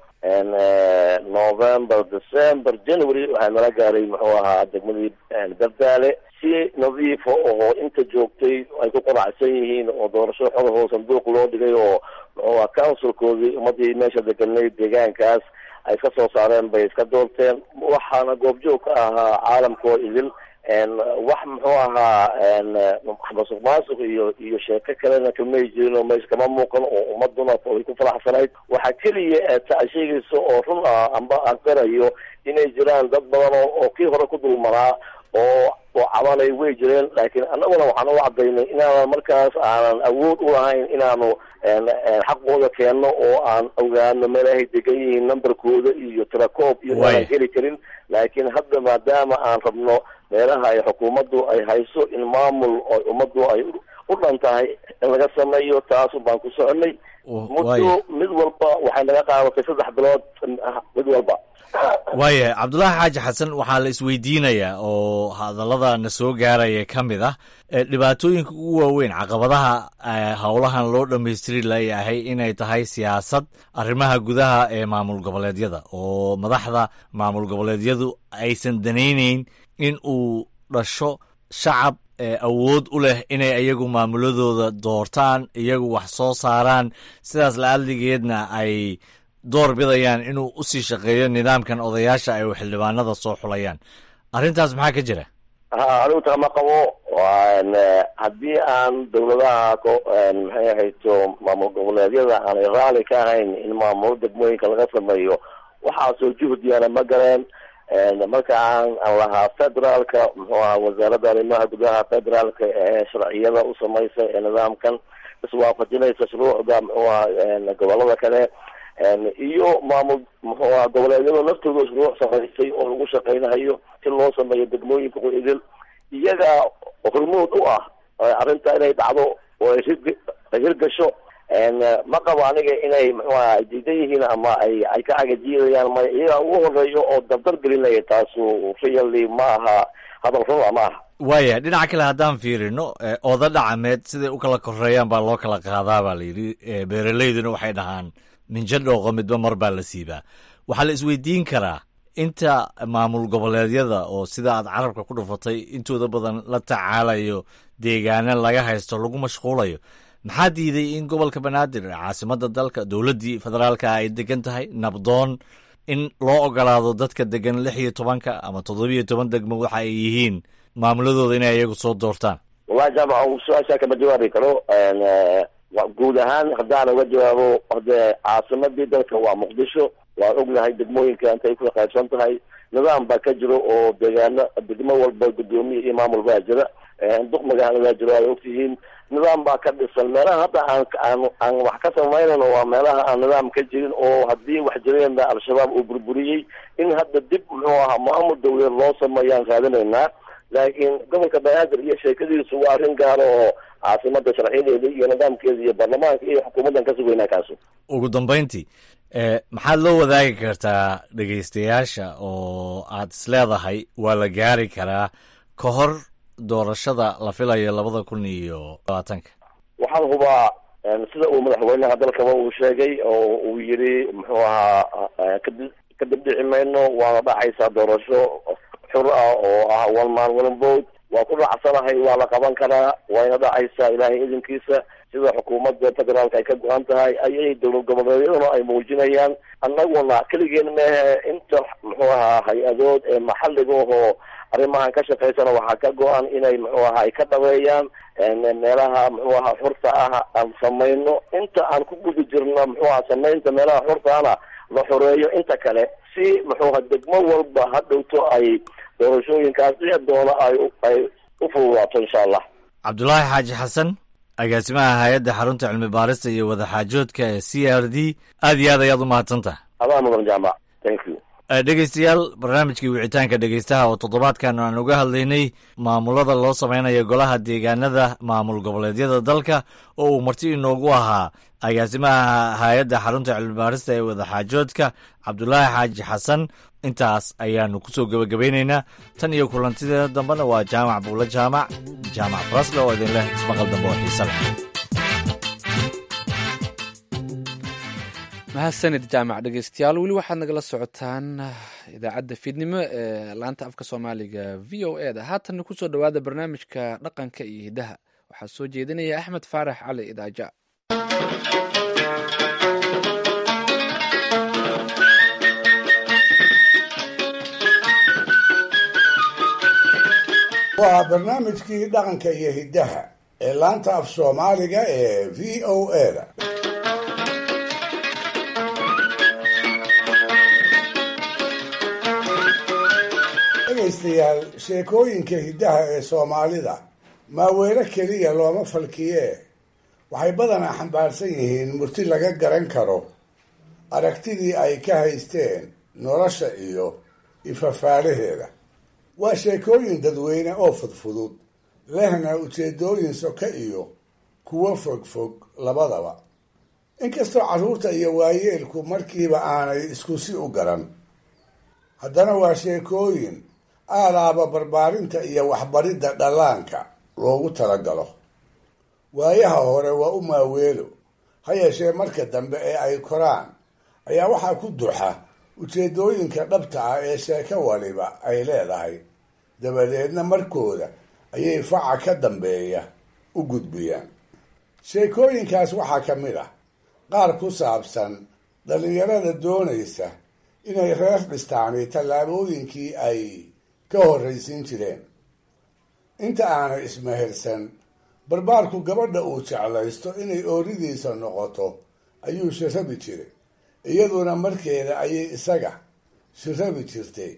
Speaker 11: november december january waxaa nala gaaray muxuu ahaa degmadii bardaale si nadiifa oo inta joogtay ay ku qanacsan yihiin oo doorasho xodahoo sanduuq loo dhigay oo muxuu aha councilkoodii ummadii meesha deganay deegaankaas ay iska soo saareen bay iska doorteen waxaana goobjoog ka ahaa caalamkoo idil wax muxuu ahaa masuq maasuq iyo iyo sheeko kalena kamay jirin oo meesha kama muuqan oo ummaduna ay ku faraxsanayd waxaa keliya ee ta sheegaysa oo run ah amba aan qirayo inay jiraan dad badan oo oo kii hore ku dulmanaa oo oo cabanay way jireen laakiin annaguna waxaan u cadaynay inaanan markaas aanan awood u lahayn inaanu xaqooda keenno oo aan ogaano meelahay degan yihiin numberkooda iyo tirakoob iyo
Speaker 2: Waaya.
Speaker 11: aanan heli karin laakiin hadda maadaama aan rabno meelaha ay xukuumaddu ay hayso in maamul oo ummaddu ay u- u dhan tahay in laga sameeyo taasu baan ku soconay muddo
Speaker 2: waaya.
Speaker 11: mid walba waxay naga qaadatay saddex bilood mid walba
Speaker 2: waayahay cabdulaahi xaaji xasan waxaa la isweydiinayaa oo hadallada na soo gaaraya ka mid ah eh, dhibaatooyinka ugu waaweyn caqabadaha eh, howlahan loo dhammaystiri layahay inay tahay siyaasad arrimaha gudaha ee maamul goboleedyada oo madaxda maamul goboleedyadu aysan danayneyn in uu dhasho shacab eh, awood u leh inay iyagu maamuladooda doortaan iyagu wax soo saaraan sidaas la-adligeedna ay door bidayaan inuu u sii shaqeeyo nidaamkan odayaasha ay xildhibaanada soo xulayaan arrintaas maxaa ka jira
Speaker 11: ha anigu tama qabo waan haddii aan dawladaha ko- maxay ahayto maamul goboleedyada aanay raali ka ahayn in maamulo degmooyinka laga sameeyo waxaasoo juhdiyaana ma galeen marka aan aan lahaa federaalka muxuu ahaa wasaaradda arrimaha gudaha federaalka ee sharciyada u samaysa ee nidaamkan iswaafajinaysa shuruucda muxuu ahaa gobolada kale iyo maamul muxuu ahaa goboleedyada laftooda shuruuc samaysay oo lagu shaqeynayo si loo sameeyo degmooyinka idil iyaga hormood u ah arrinta inay dhacdo oo ay hirg ay hirgasho ma qabo aniga inay muxuu aha ay diidan yihiin ama ay ay ka cagajiidayaan ma iyaga ugu horeeyo oo dardar gelinaya taasu really ma aha hadal runa ma aha
Speaker 2: waaya dhinaca kale haddaan fiirino oda dhacameed siday u kala koreeyaan baa loo kala qaadaa baa la yidhi beeraleyduna waxay dhahaan minjo dhooqo midba mar baa la siibaa waxaa la isweydiin karaa inta maamul goboleedyada oo sida aad carabka ku dhufatay intooda badan la tacaalayo deegaana laga haysto lagu mashquulayo maxaa diiday in gobolka banaadir caasimada dalka dowladdii federaalka ay degan tahay nabdoon in loo ogolaado dadka degan lix iyo tobanka ama toddobiyo toban degmo waxa ay yihiin maamuladooda inay iyagu soo doortaan
Speaker 11: wallahi jaamac su-aashaa kama jawaabi karo guud ahaan haddaan uga jawaabo hade caasimadii dalka waa muqdisho waan ognahay degmooyinka intay ku qaybsan tahay nidaam baa ka jiro oo deegaano degmo walba guddoomiye iyo maamul baa jira duq magaaladaa jiro ay ogtihiin nidaam baa ka dhisan meelaha hadda aan aan aan wax ka samaynayno waa meelaha aan nidaam ka jirin oo haddii wax jireenna al-shabaab uu burburiyey in hadda dib muxuu ahaa maamul dawleed loo sameeyaan raadinaynaa laakiin gobolka banaadir iyo sheekadiisu waa arrin gaaro oo caasimada sharciyadeeda iyo nidaamkeeda iyo baarlamaanka iyo xukuumaddan ka sugaynaa kaasu
Speaker 2: ugu dambayntii maxaad loo wadaagi kartaa dhegaystayaasha oo aad isleedahay waa la gaari karaa ka hor doorashada la filayo labada kun iyo labaatanka
Speaker 11: waxaan hubaa sida uu madaxweynaha dalkaba uu sheegay oo uu yidhi muxuu ahaa kadi kadib dhici mayno waana dhacaysaa doorasho xur ah oo ah one man one vote waa ku dhacsanahay waa la qaban karaa wayna dhacaysaa ilaahay idinkiisa sida xukuumadda federaalka ay ka go-an tahay ayay dowlad goboleedyaduna ay muujinayaan annaguna keligeen mehe inta muxuu ahaa hay-adood ee maxalliga ahoo arrimahan ka shaqaysana waxaa ka go-an inay muxuu ahaa ay ka dhabeeyaan meelaha muxuu ahaa xurta ah aan samayno inta aan ku guda jirno muxuu aha samaynta meelaha xurtaana la xoreeyo inta kale si muxuu aha degmo walba ha dhowto ay doorashooyinkaas dhici doona ay ay u fududaato insha allah
Speaker 2: cabdulaahi xaaji xasan agaasimaha hay-adda xarunta cilmi baarista iyo wadaxaajoodka ee c r d aad iyo aad ayaad u mahadsantaha
Speaker 11: adaa mudan jaamac thank you
Speaker 2: dhegeystayaal barnaamijkii wicitaanka dhegeystaha oo toddobaadkan aan uga hadlaynay maamulada loo samaynayo golaha deegaanada maamul goboleedyada dalka oo uu marti inoogu ahaa agaasimaha hay-adda xarunta cilmibaarista ee wadaxaajoodka cabdulaahi xaaji xasan intaas ayaanu kusoo gebagabaynaynaa tan iyo kulantideeda dambena waa jaamac buulo jaamac jaamac farasle oo idin leh ismaqal dambe oo xiise leh
Speaker 1: mahadsanid jaamac dhegeystayaal weli waxaad nagala socotaan idaacadda fiidnimo ee laanta afka soomaaliga v o e da haatanna kusoo dhowaada barnaamijka dhaqanka iyo hidaha waxaa soo jeedinaya axmed faarax cali idaaja
Speaker 5: waa barnaamijkii dhaqanka iyo hiddaha ee laanta af soomaaliga ee v o e da dhegaystayaal sheekooyinka hiddaha ee soomaalida maaweelo keliya looma falkiyee waxay badanaa xambaarsan yihiin murti laga garan karo aragtidii ay ka haysteen nolosha iyo ifafaalaheeda waa sheekooyin dadweyne oo fudfudud lehna ujeedooyin soka iyo kuwo fogfog labadaba inkastoo carruurta iyo waayeelku markiiba aanay isku si u garan haddana waa sheekooyin aalaaba barbaarinta iyo waxbaridda dhallaanka loogu talagalo waayaha hore waa u maaweelo ha yeeshee marka dambe ee ay koraan ayaa waxaa ku duxa ujeedooyinka dhabta ah ee sheeko waliba ay leedahay dabadeedna markooda ayay faca ka dambeeya u gudbiyaan sheekooyinkaas waxaa ka mid ah qaar ku saabsan dhallinyarada doonaysa inay reer dhistaani tallaabooyinkii ay ka horraysiin jireen inta aanay ismehersan barbaarku gabadha uu jeclaysto inay ooridiisa noqoto ayuu shirabi jiray iyaduna markeeda ayay isaga shirabi jirtay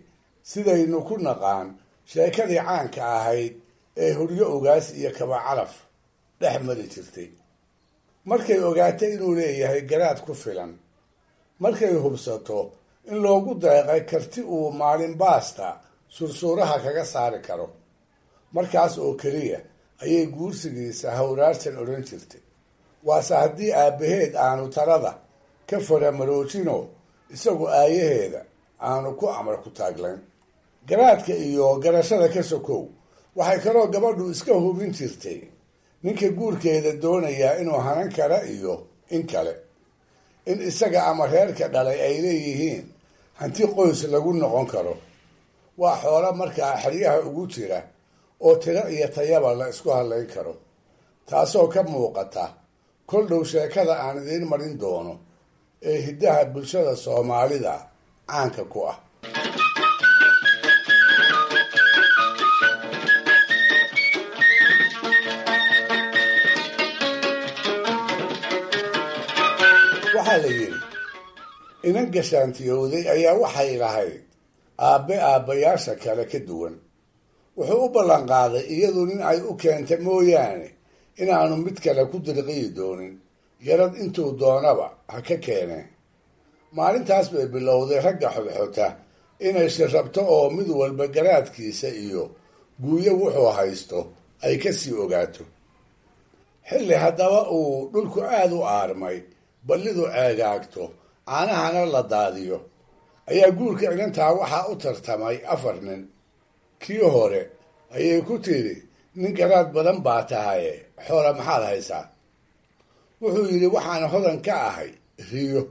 Speaker 5: sidaynu ku naqaan sheekadii caanka ahayd ee huryo ogaas iyo kaba calaf dhex mari jirtay markay ogaatay inuu leeyahay garaad ku filan markay hubsato in loogu deeqay karti uu maalin baasta sursuuraha kaga saari karo markaas oo keliya ayay guursigiisa hawraarsan odhan jirtay waase haddii aabbaheed aanu talada ka faramaroojino isagu aayaheeda aanu ku amar ku taaglayn garaadka iyo garashada ka sokow waxay kaloo gabadhu iska hubin jirtay ninka guurkeeda doonayaa inuu hanan kara iyo in kale in isaga ama reerka dhalay ay leeyihiin hanti qoys lagu noqon karo waa xoolo markaa xeryaha ugu jira oo tiro iyo tayaba la isku hadlayn karo taasoo ka muuqata kol dhow sheekada aan idiin marin doono ee hiddaha bulshada soomaalida caanka ku ah waxaa la yidhi inan gashaantiyowday ayaa waxay lahayd aabbe aabbayaasha kale ka duwan wuxuu u ballan qaaday iyadu nin ay u keenta mooyaane inaanu mid kale ku dirqiyi doonin yarad intuu doonaba ha ka keeneen maalintaas bay bilowday ragga xodxota inay shirrabto oo mid walba garaadkiisa iyo guuyo wuxuu haysto ay ka sii ogaato xilli haddaba uu dhulku aada u aarmay ballidu ceegaagto caanahana la daadiyo ayaa guurka inantaa waxaa u tartamay afar nin kii hore ayay ku tidhi nin garaad badan baa tahaye xoola maxaad haysaa wuxuu yidhi waxaan hodan ka ahay riyo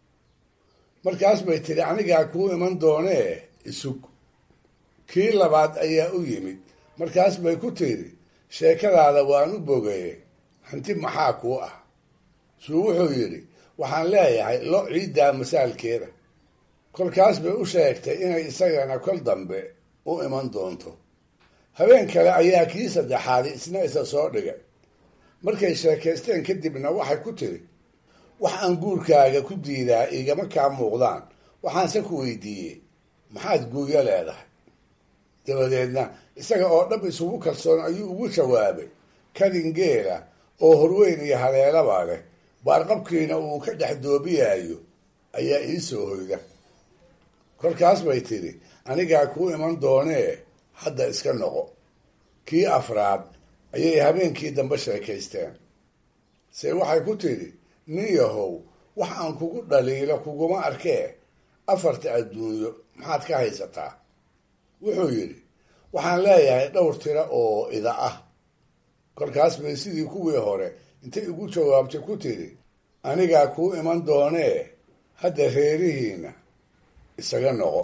Speaker 5: markaas bay tidhi anigaa kuu iman doonee isug kii labaad ayaa u yimid markaas bay ku tidhi sheekadaada waan u bogaye hanti maxaa kuu ah suu wuxuu yidhi waxaan leeyahay lo ciiddaa masaalkeeda kolkaas bay u sheegtay inay isagana kol dambe u iman doonto habeen kale ayaa kii saddexaadi isna isa soo dhigay markay sheekaysteen kadibna waxay ku tiri wax aan guurkaaga ku diidaa igama kaa muuqdaan waxaanse ku weydiiyey maxaad guuyo leedahay dabadeedna isaga oo dhab isugu kalsoon ayuu ugu jawaabay kadin geela oo horweyn iyo haleelaba leh baarqabkiina uu ka dhex doobiyaayo ayaa ii soo hoyda kolkaas bay tidhi anigaa kuu iman doonee hadda iska noqo kii afraad ayay habeenkii dambe sheekaysteen se waxay ku tidhi nin yahow wax aan kugu dhaliilo kuguma arkee afarta adduunyo maxaad ka haysataa wuxuu yidhi waxaan leeyahay dhowr tiro oo ida ah kolkaas bay sidii kuwii hore intay igu jawaabtay ku tidhi anigaa kuu iman doonee hadda reerihiina isaga noqo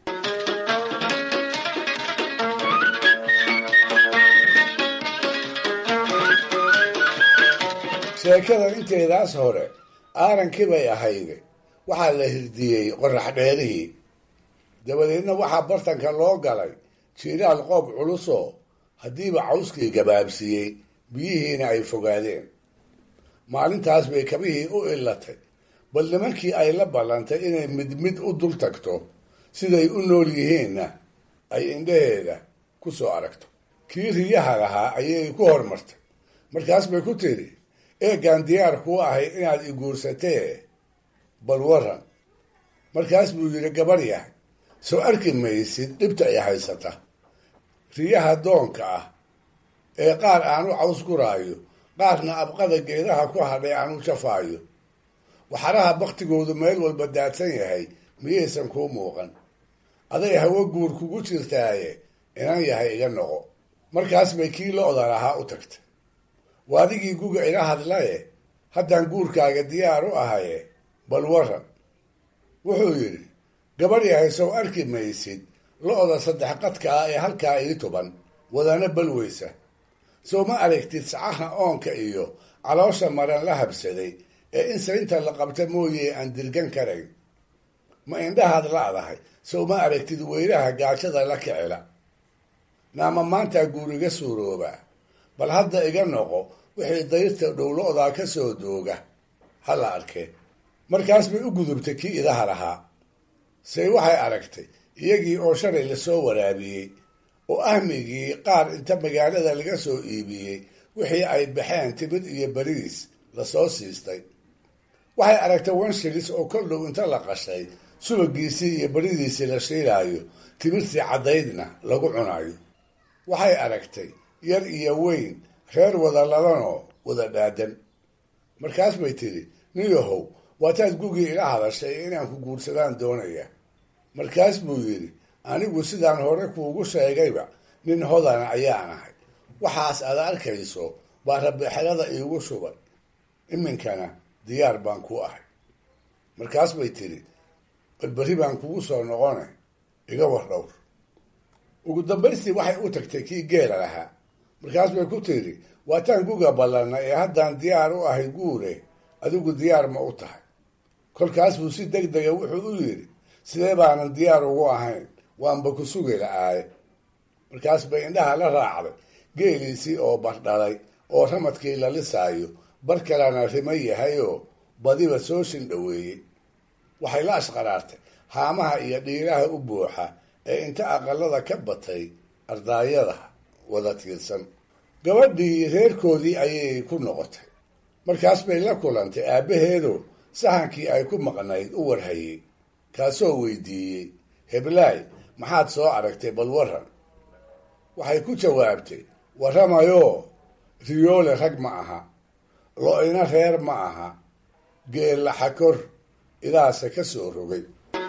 Speaker 5: sheekada inteedaas hore aarankii bay ahayde waxaa la hirdiyey qorax dheerihii dabadeedna waxaa bartanka loo galay jiiraal qoob culusoo haddiiba cawskii gabaabsiiyey biyihiina ay fogaadeen maalintaas bay kabihii u illatay bal nimankii ay la ballantay inay mid mid u dul tagto siday u nool yihiinna ay indhaheeda ku soo aragto kii riyaha lahaa ayay ku hormartay markaas bay ku tidhi eegaan diyaar kuu ahay inaad i guursatee bal waran markaas buu yidhi gabar yahay soo arki maysid dhibta ay haysata riyaha doonka ah ee qaar aanu caws guraayo qaarna abqada geedaha ku hadhay aanu jafaayo waxaraha baktigoodu meel walba daadsan yahay miyaysan kuu muuqan aday hawo guur kugu jirtaaye inan yahay iga noqo markaas bay kii lo-da lahaa u tagtay waadigii guga ila hadlaye haddaan guurkaaga diyaar u ahaye bal waran wuxuu yidhi gabar yahay sow arki maysid lo-da saddex qadka ah ee halkaa ii tuban wadana balweysa sow ma aragtid sacaha oonka iyo caloosha maran la habsaday ee in saynta la qabta mooye aan dirgan karayn ma indhahaad la-dahay sow ma aragtid weylaha gaajada la kicila naama maantaa guuriga suuroobaa bal hadda iga noqo wixii dayrta dhowlo-daa ka soo dooga ha la arkee markaas bay u gudubtay kii idaha lahaa say waxay aragtay iyagii oo shalay lasoo waraabiyey oo ahmigii qaar inta magaalada laga soo iibiyey wixii ay baxeen timid iyo beridiis lasoo siistay waxay aragtay wanshilis oo kol dhow inta la qashay subagiisii iyo beridiisii la shiilaayo timirtii caddaydna lagu cunayo waxay aragtay yar iyo weyn reer wada ladanoo wada dhaadan markaas bay tidhi nin yahow waataad gugii ila hadashay inaan ku guursadaan doonaya markaas buu yidhi anigu sidaan hore kuugu sheegayba nin hodana ayaan ahay waxaas aad arkayso baa rabixelada iigu shubay iminkana diyaar baan ku ahay markaas bay tidhi balberi baan kugu soo noqone iga war dhowr ugu dambaystii waxay u tagtay kii geela lahaa markaas bay ku tidhi waataan guga ballanna ee haddaan diyaar u ahay guure adigu diyaar ma u tahay kolkaas buu si deg dega wuxuu u yidhi sidee baanan diyaar ugu ahayn waanba ku sugi la-aaye markaas bay indhaha la raacday geeliisii oo bardhalay oo ramadkii la lisaayo bar kalena rima yahayoo badiba soo shindhoweeyey waxay la ashqaraartay haamaha iyo dhiiraha u buuxa ee inta aqalada ka batay ardaayada wada tiirsan gabadhii reerkoodii ayay ku noqotay markaas bay la kulantay aabbaheedoo sahankii ay ku maqnayd u warhayey kaasoo weydiiyey heblaay maxaad soo aragtay bal waran waxay ku jawaabtay warramayoo riyoole rag ma aha lo-ina reer ma aha geella xakor idaase ka soo rogay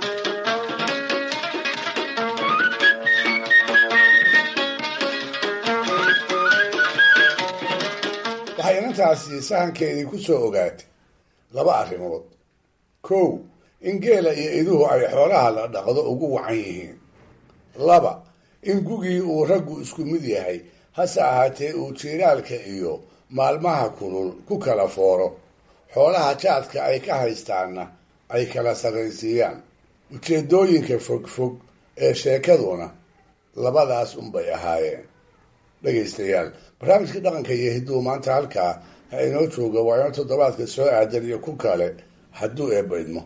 Speaker 5: waxay inantaasi sahankeedii ku soo ogaatay laba arrimood kow in geela iyo iduhu ay xoolaha la dhaqdo ugu wacan yihiin laba in gugii uu raggu isku mid yahay hase ahaatee uu jiiraalka iyo maalmaha kulul ku kala fooro xoolaha jaadka ay ka haystaanna ay kala sarraysiiyaan ujeedooyinka fogfog ee sheekaduna labadaas unbay ahaayeen dhegaystayaal barnaamijka dhaqanka iyo hidduu maanta halkaa ha inoo jooga waa inoo toddobaadka soo aadan iyo ku kale hadduu eebbaydmo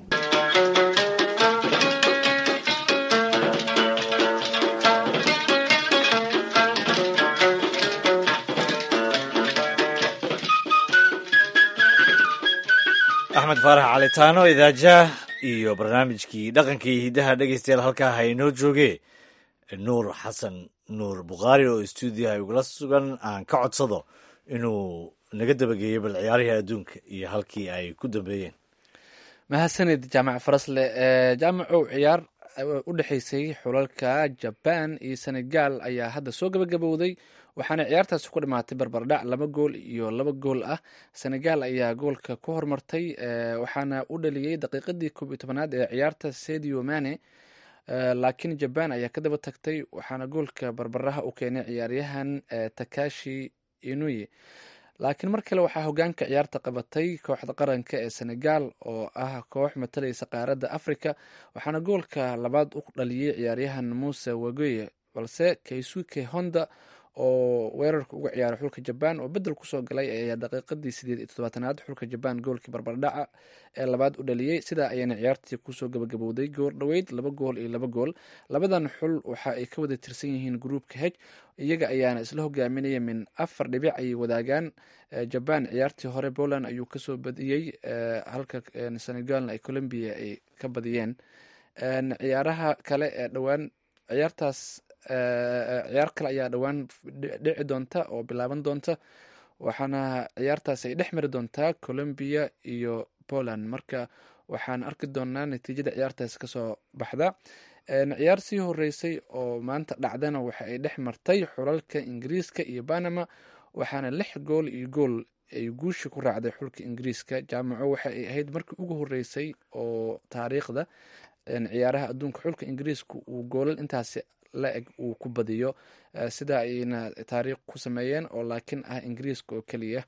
Speaker 2: axmed faarax calitaano idaajaah iyo barnaamijkii dhaqankii hiddaha dhegeystayaal halkaa ha inoo jooge nuur xasan nuur bukhaari oo stuudiyaha igula sugan aan ka codsado inuu naga dabageeyo bal ciyaarihii adduunka iyo halkii ay ku dambeeyeen
Speaker 1: mahadsanid jaamac farasle jaamacow ciyaar u dhexeysay xulalka jaban iyo senegal ayaa hadda soo gabagabowday waxaana ciyaartaasi ku dhamaatay barbardhac laba gool iyo laba gool ah senegal ayaa goolka ku hormartay waxaana u dhaliyey daqiiqadii koob iyo tobanaad ee ciyaarta sedio mane laakiin jaban ayaa ka daba tagtay waxaana goolka barbaraha u keenay ciyaaryahan takashi inuye laakiin mar kale waxaa hogaanka ciyaarta qabatay kooxda qaranka ee senegal oo ah koox matalaysa qaaradda africa waxaana goolka labaad u dhaliyey ciyaaryahan muuse wagoye balse kaysuke honda oo weerarka uga ciyaaray xulka jaban oo bedel kusoo galay ayaa daqiiqadii sideed iyo toddobaatanaad xulka jaban goolkii barbardhaca ee labaad u dhaliyey sidaa ayaana ciyaartii kusoo gabagabowday goor dhoweyd laba gool iyo laba gool labadan xul waxa ay ka wada tirsan yihiin gruupka heg iyaga ayaana isla hogaaminaya min afar dhibic ayay wadaagaan jaban ciyaartii hore poland ayuu kasoo badiyey halka senegalna ay colombia ay ka badiyeen ciyaaraha kale ee dhowaan ciyaartaas ciyaar kale ayaa dhowaan dhici doonta oo bilaaban doonta waxaana ciyaartaas ay dhex mari doontaa colombia iyo poland marka waxaan arki doonaa natiijada ciyaartaas kasoo baxda ciyaar sii horeysay oo maanta dhacdana waxa ay dhex martay xulalka ingiriiska iyo panama waxaana lix gool iyo gool ay guushi ku raacday xulka ingiriiska jaamaco waxa ay ahayd markii ugu horeysay oo taariikhda ciyaaraha adduunka xulka ingiriiska uu goolal intaasi la eg uu ku badiyo sidaa ayna taariikh ku sameeyeen oo laakiin ah ingiriiska oo keliya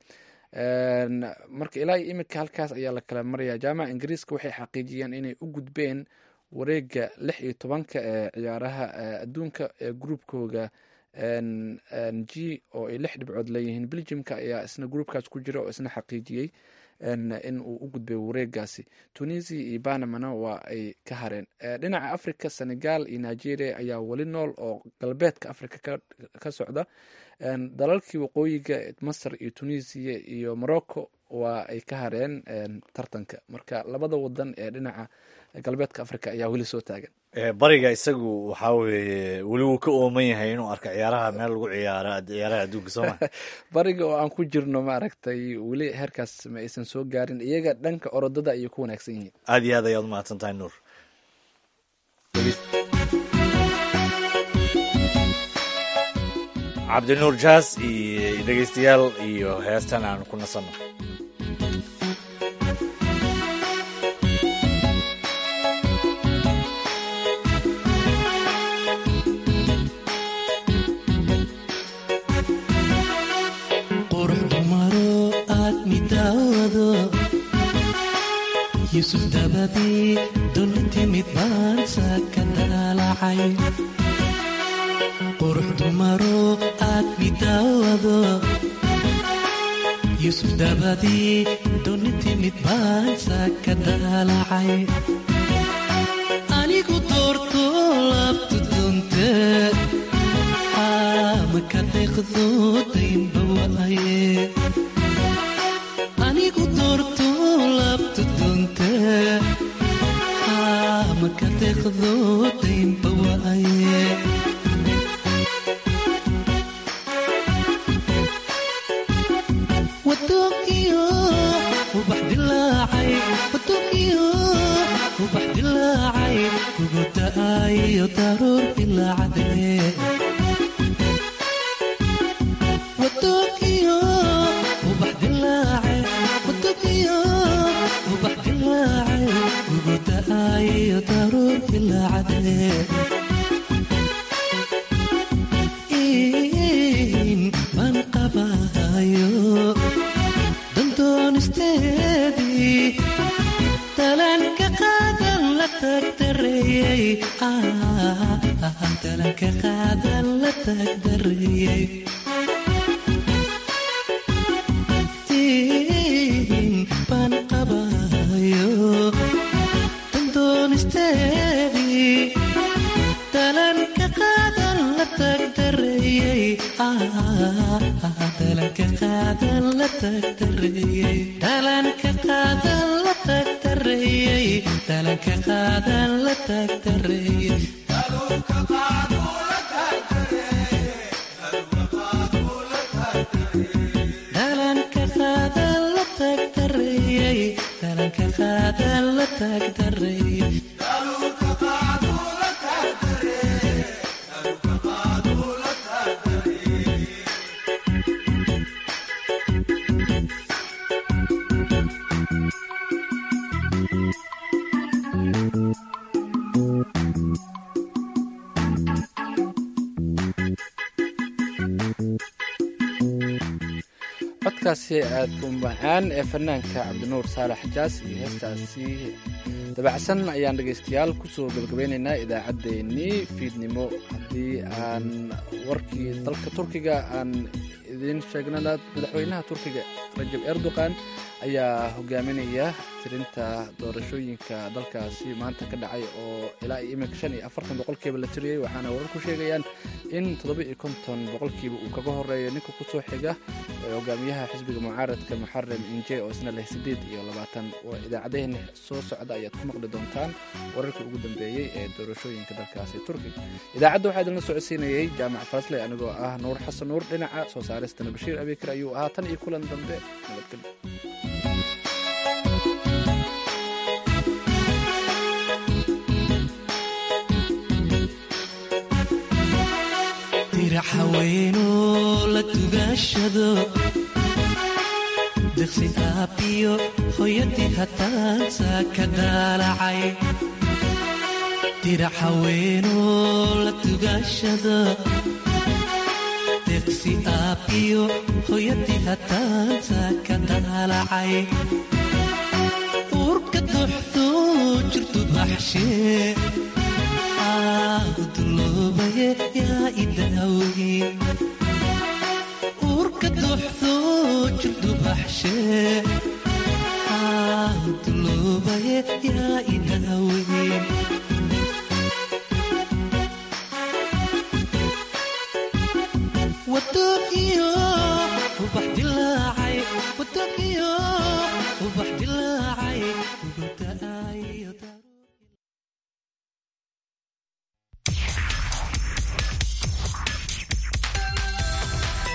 Speaker 1: marka ilaa iyo iminka halkaas ayaa la kala maraya jaamaca ingiriiska waxay xaqiijiyeen inay u gudbeen wareega lix iyo tobanka ee ciyaaraha adduunka ee gruubkooga g oo ay lix dhibcood leeyihiin belgiumka ayaa isna groupkaas ku jira oo isna xaqiijiyey in uu u gudbay wareegaasi tunisia iyo banamana waa ay ka hareen dhinaca africa senegal iyo nigeria ayaa weli nool oo galbeedka africa ka socda dalalkii waqooyiga masr iyo tunisia iyo morocco waa ay ka hareen tartanka marka labada wadan ee dhinaca galbeedka africa ayaa weli soo taagan
Speaker 2: bariga isagu waxaa weeye weli wuu ka ooman yahay inuu arko ciyaaraha meel lagu ciyaaro ciyaaraha adduunka sooma
Speaker 1: bariga oo aan ku jirno maaragtay weli heerkaas ma aysan soo gaarin iyaga dhanka orodada ayay ku wanaagsan yihiin
Speaker 2: aad iyo aad ayaad umahadsan tahay nuur cabdinuur jaas iyo dhegeystayaal iyo heestan aan ku nasanno
Speaker 14: yusuf dabadii duni timid baansa ka daalacay qurux dumaro aad midaawado yusuf dabadii duni timid baansa ka daalacay anigu doorto laabtu dunte maka deeqdo daynba waaye anigu doorto laabtu dunte maka deeqdo daynba waaye wadoonkiyo ubax dilaacay wadoonkiyo ubax dilaacay kugu da'ayo daruur dilaacdee wadoonkiyo ubax dilaacay wadoonkiyo ubax dilaacay kugu da'ayo daruur dilaacdee baan qabayo dandoonisteedii talanka qaadan la tagdareeyey talanka qaadan la tagdareeyey baan qabayo dandoonisteedii talanka qaadan la tagdareeyey talanka qaadan la tagdareeyey talanka qaadan la tagdareeyey talanka qaadan la tagdareeyey talanka qaadan la tagdareeyey talanka qaadan la tagdareeyey
Speaker 1: codkaasi aadka u macaan ee fanaanka cabdinuur saalax jaas iyo heestaasi dabacsan ayaan dhegaystayaal kusoo gabagabeynaynaa idaacaddeenii fiidnimo haddii aan warkii dalka turkiga aan idiin sheegnana madaxweynaha turkiga rajab erdogan ayaa hogaaminaya tirinta doorashooyinka dalkaasi maanta ka dhacay oo ilaa iyo iminka shan iyo afartan boqolkiiba la tiriyey waxaana wararku sheegayaan in toddoba iyo konton boqolkiiba uu kaga horeeyo ninka kusoo xiga hogaamiyaha xisbiga mucaaradka muxaram inje oo isna leh siddeed iyo labaatan idaacadaheena soo socda ayaad ku maqli doontaan wararkii ugu dambeeyey ee doorashooyinka dalkaasi turkiga idaacadda waxaa idinla socodsiinayey jaamac farasley anigoo ah nuur xasan nuur dhinaca soo saaristana bashiir abikar ayuu ahaa tan iyo kulan dambe nabadgelyo
Speaker 14: dirac haweenoo la dugaashado diqsi aabbiyo hooyadii hataansa ka daalacay dirac haweenoo la dugaashado diqsi aabbiyo hooyadii hataansa ka daalacay uurka duxdu jirtu baxshee uduloobaye yaa idaaweyn uurka duxdo jirdubaxshe uduloobaye yaa idaaweyn wado iyo ubax dilaacay wado iyo ubax dilaacay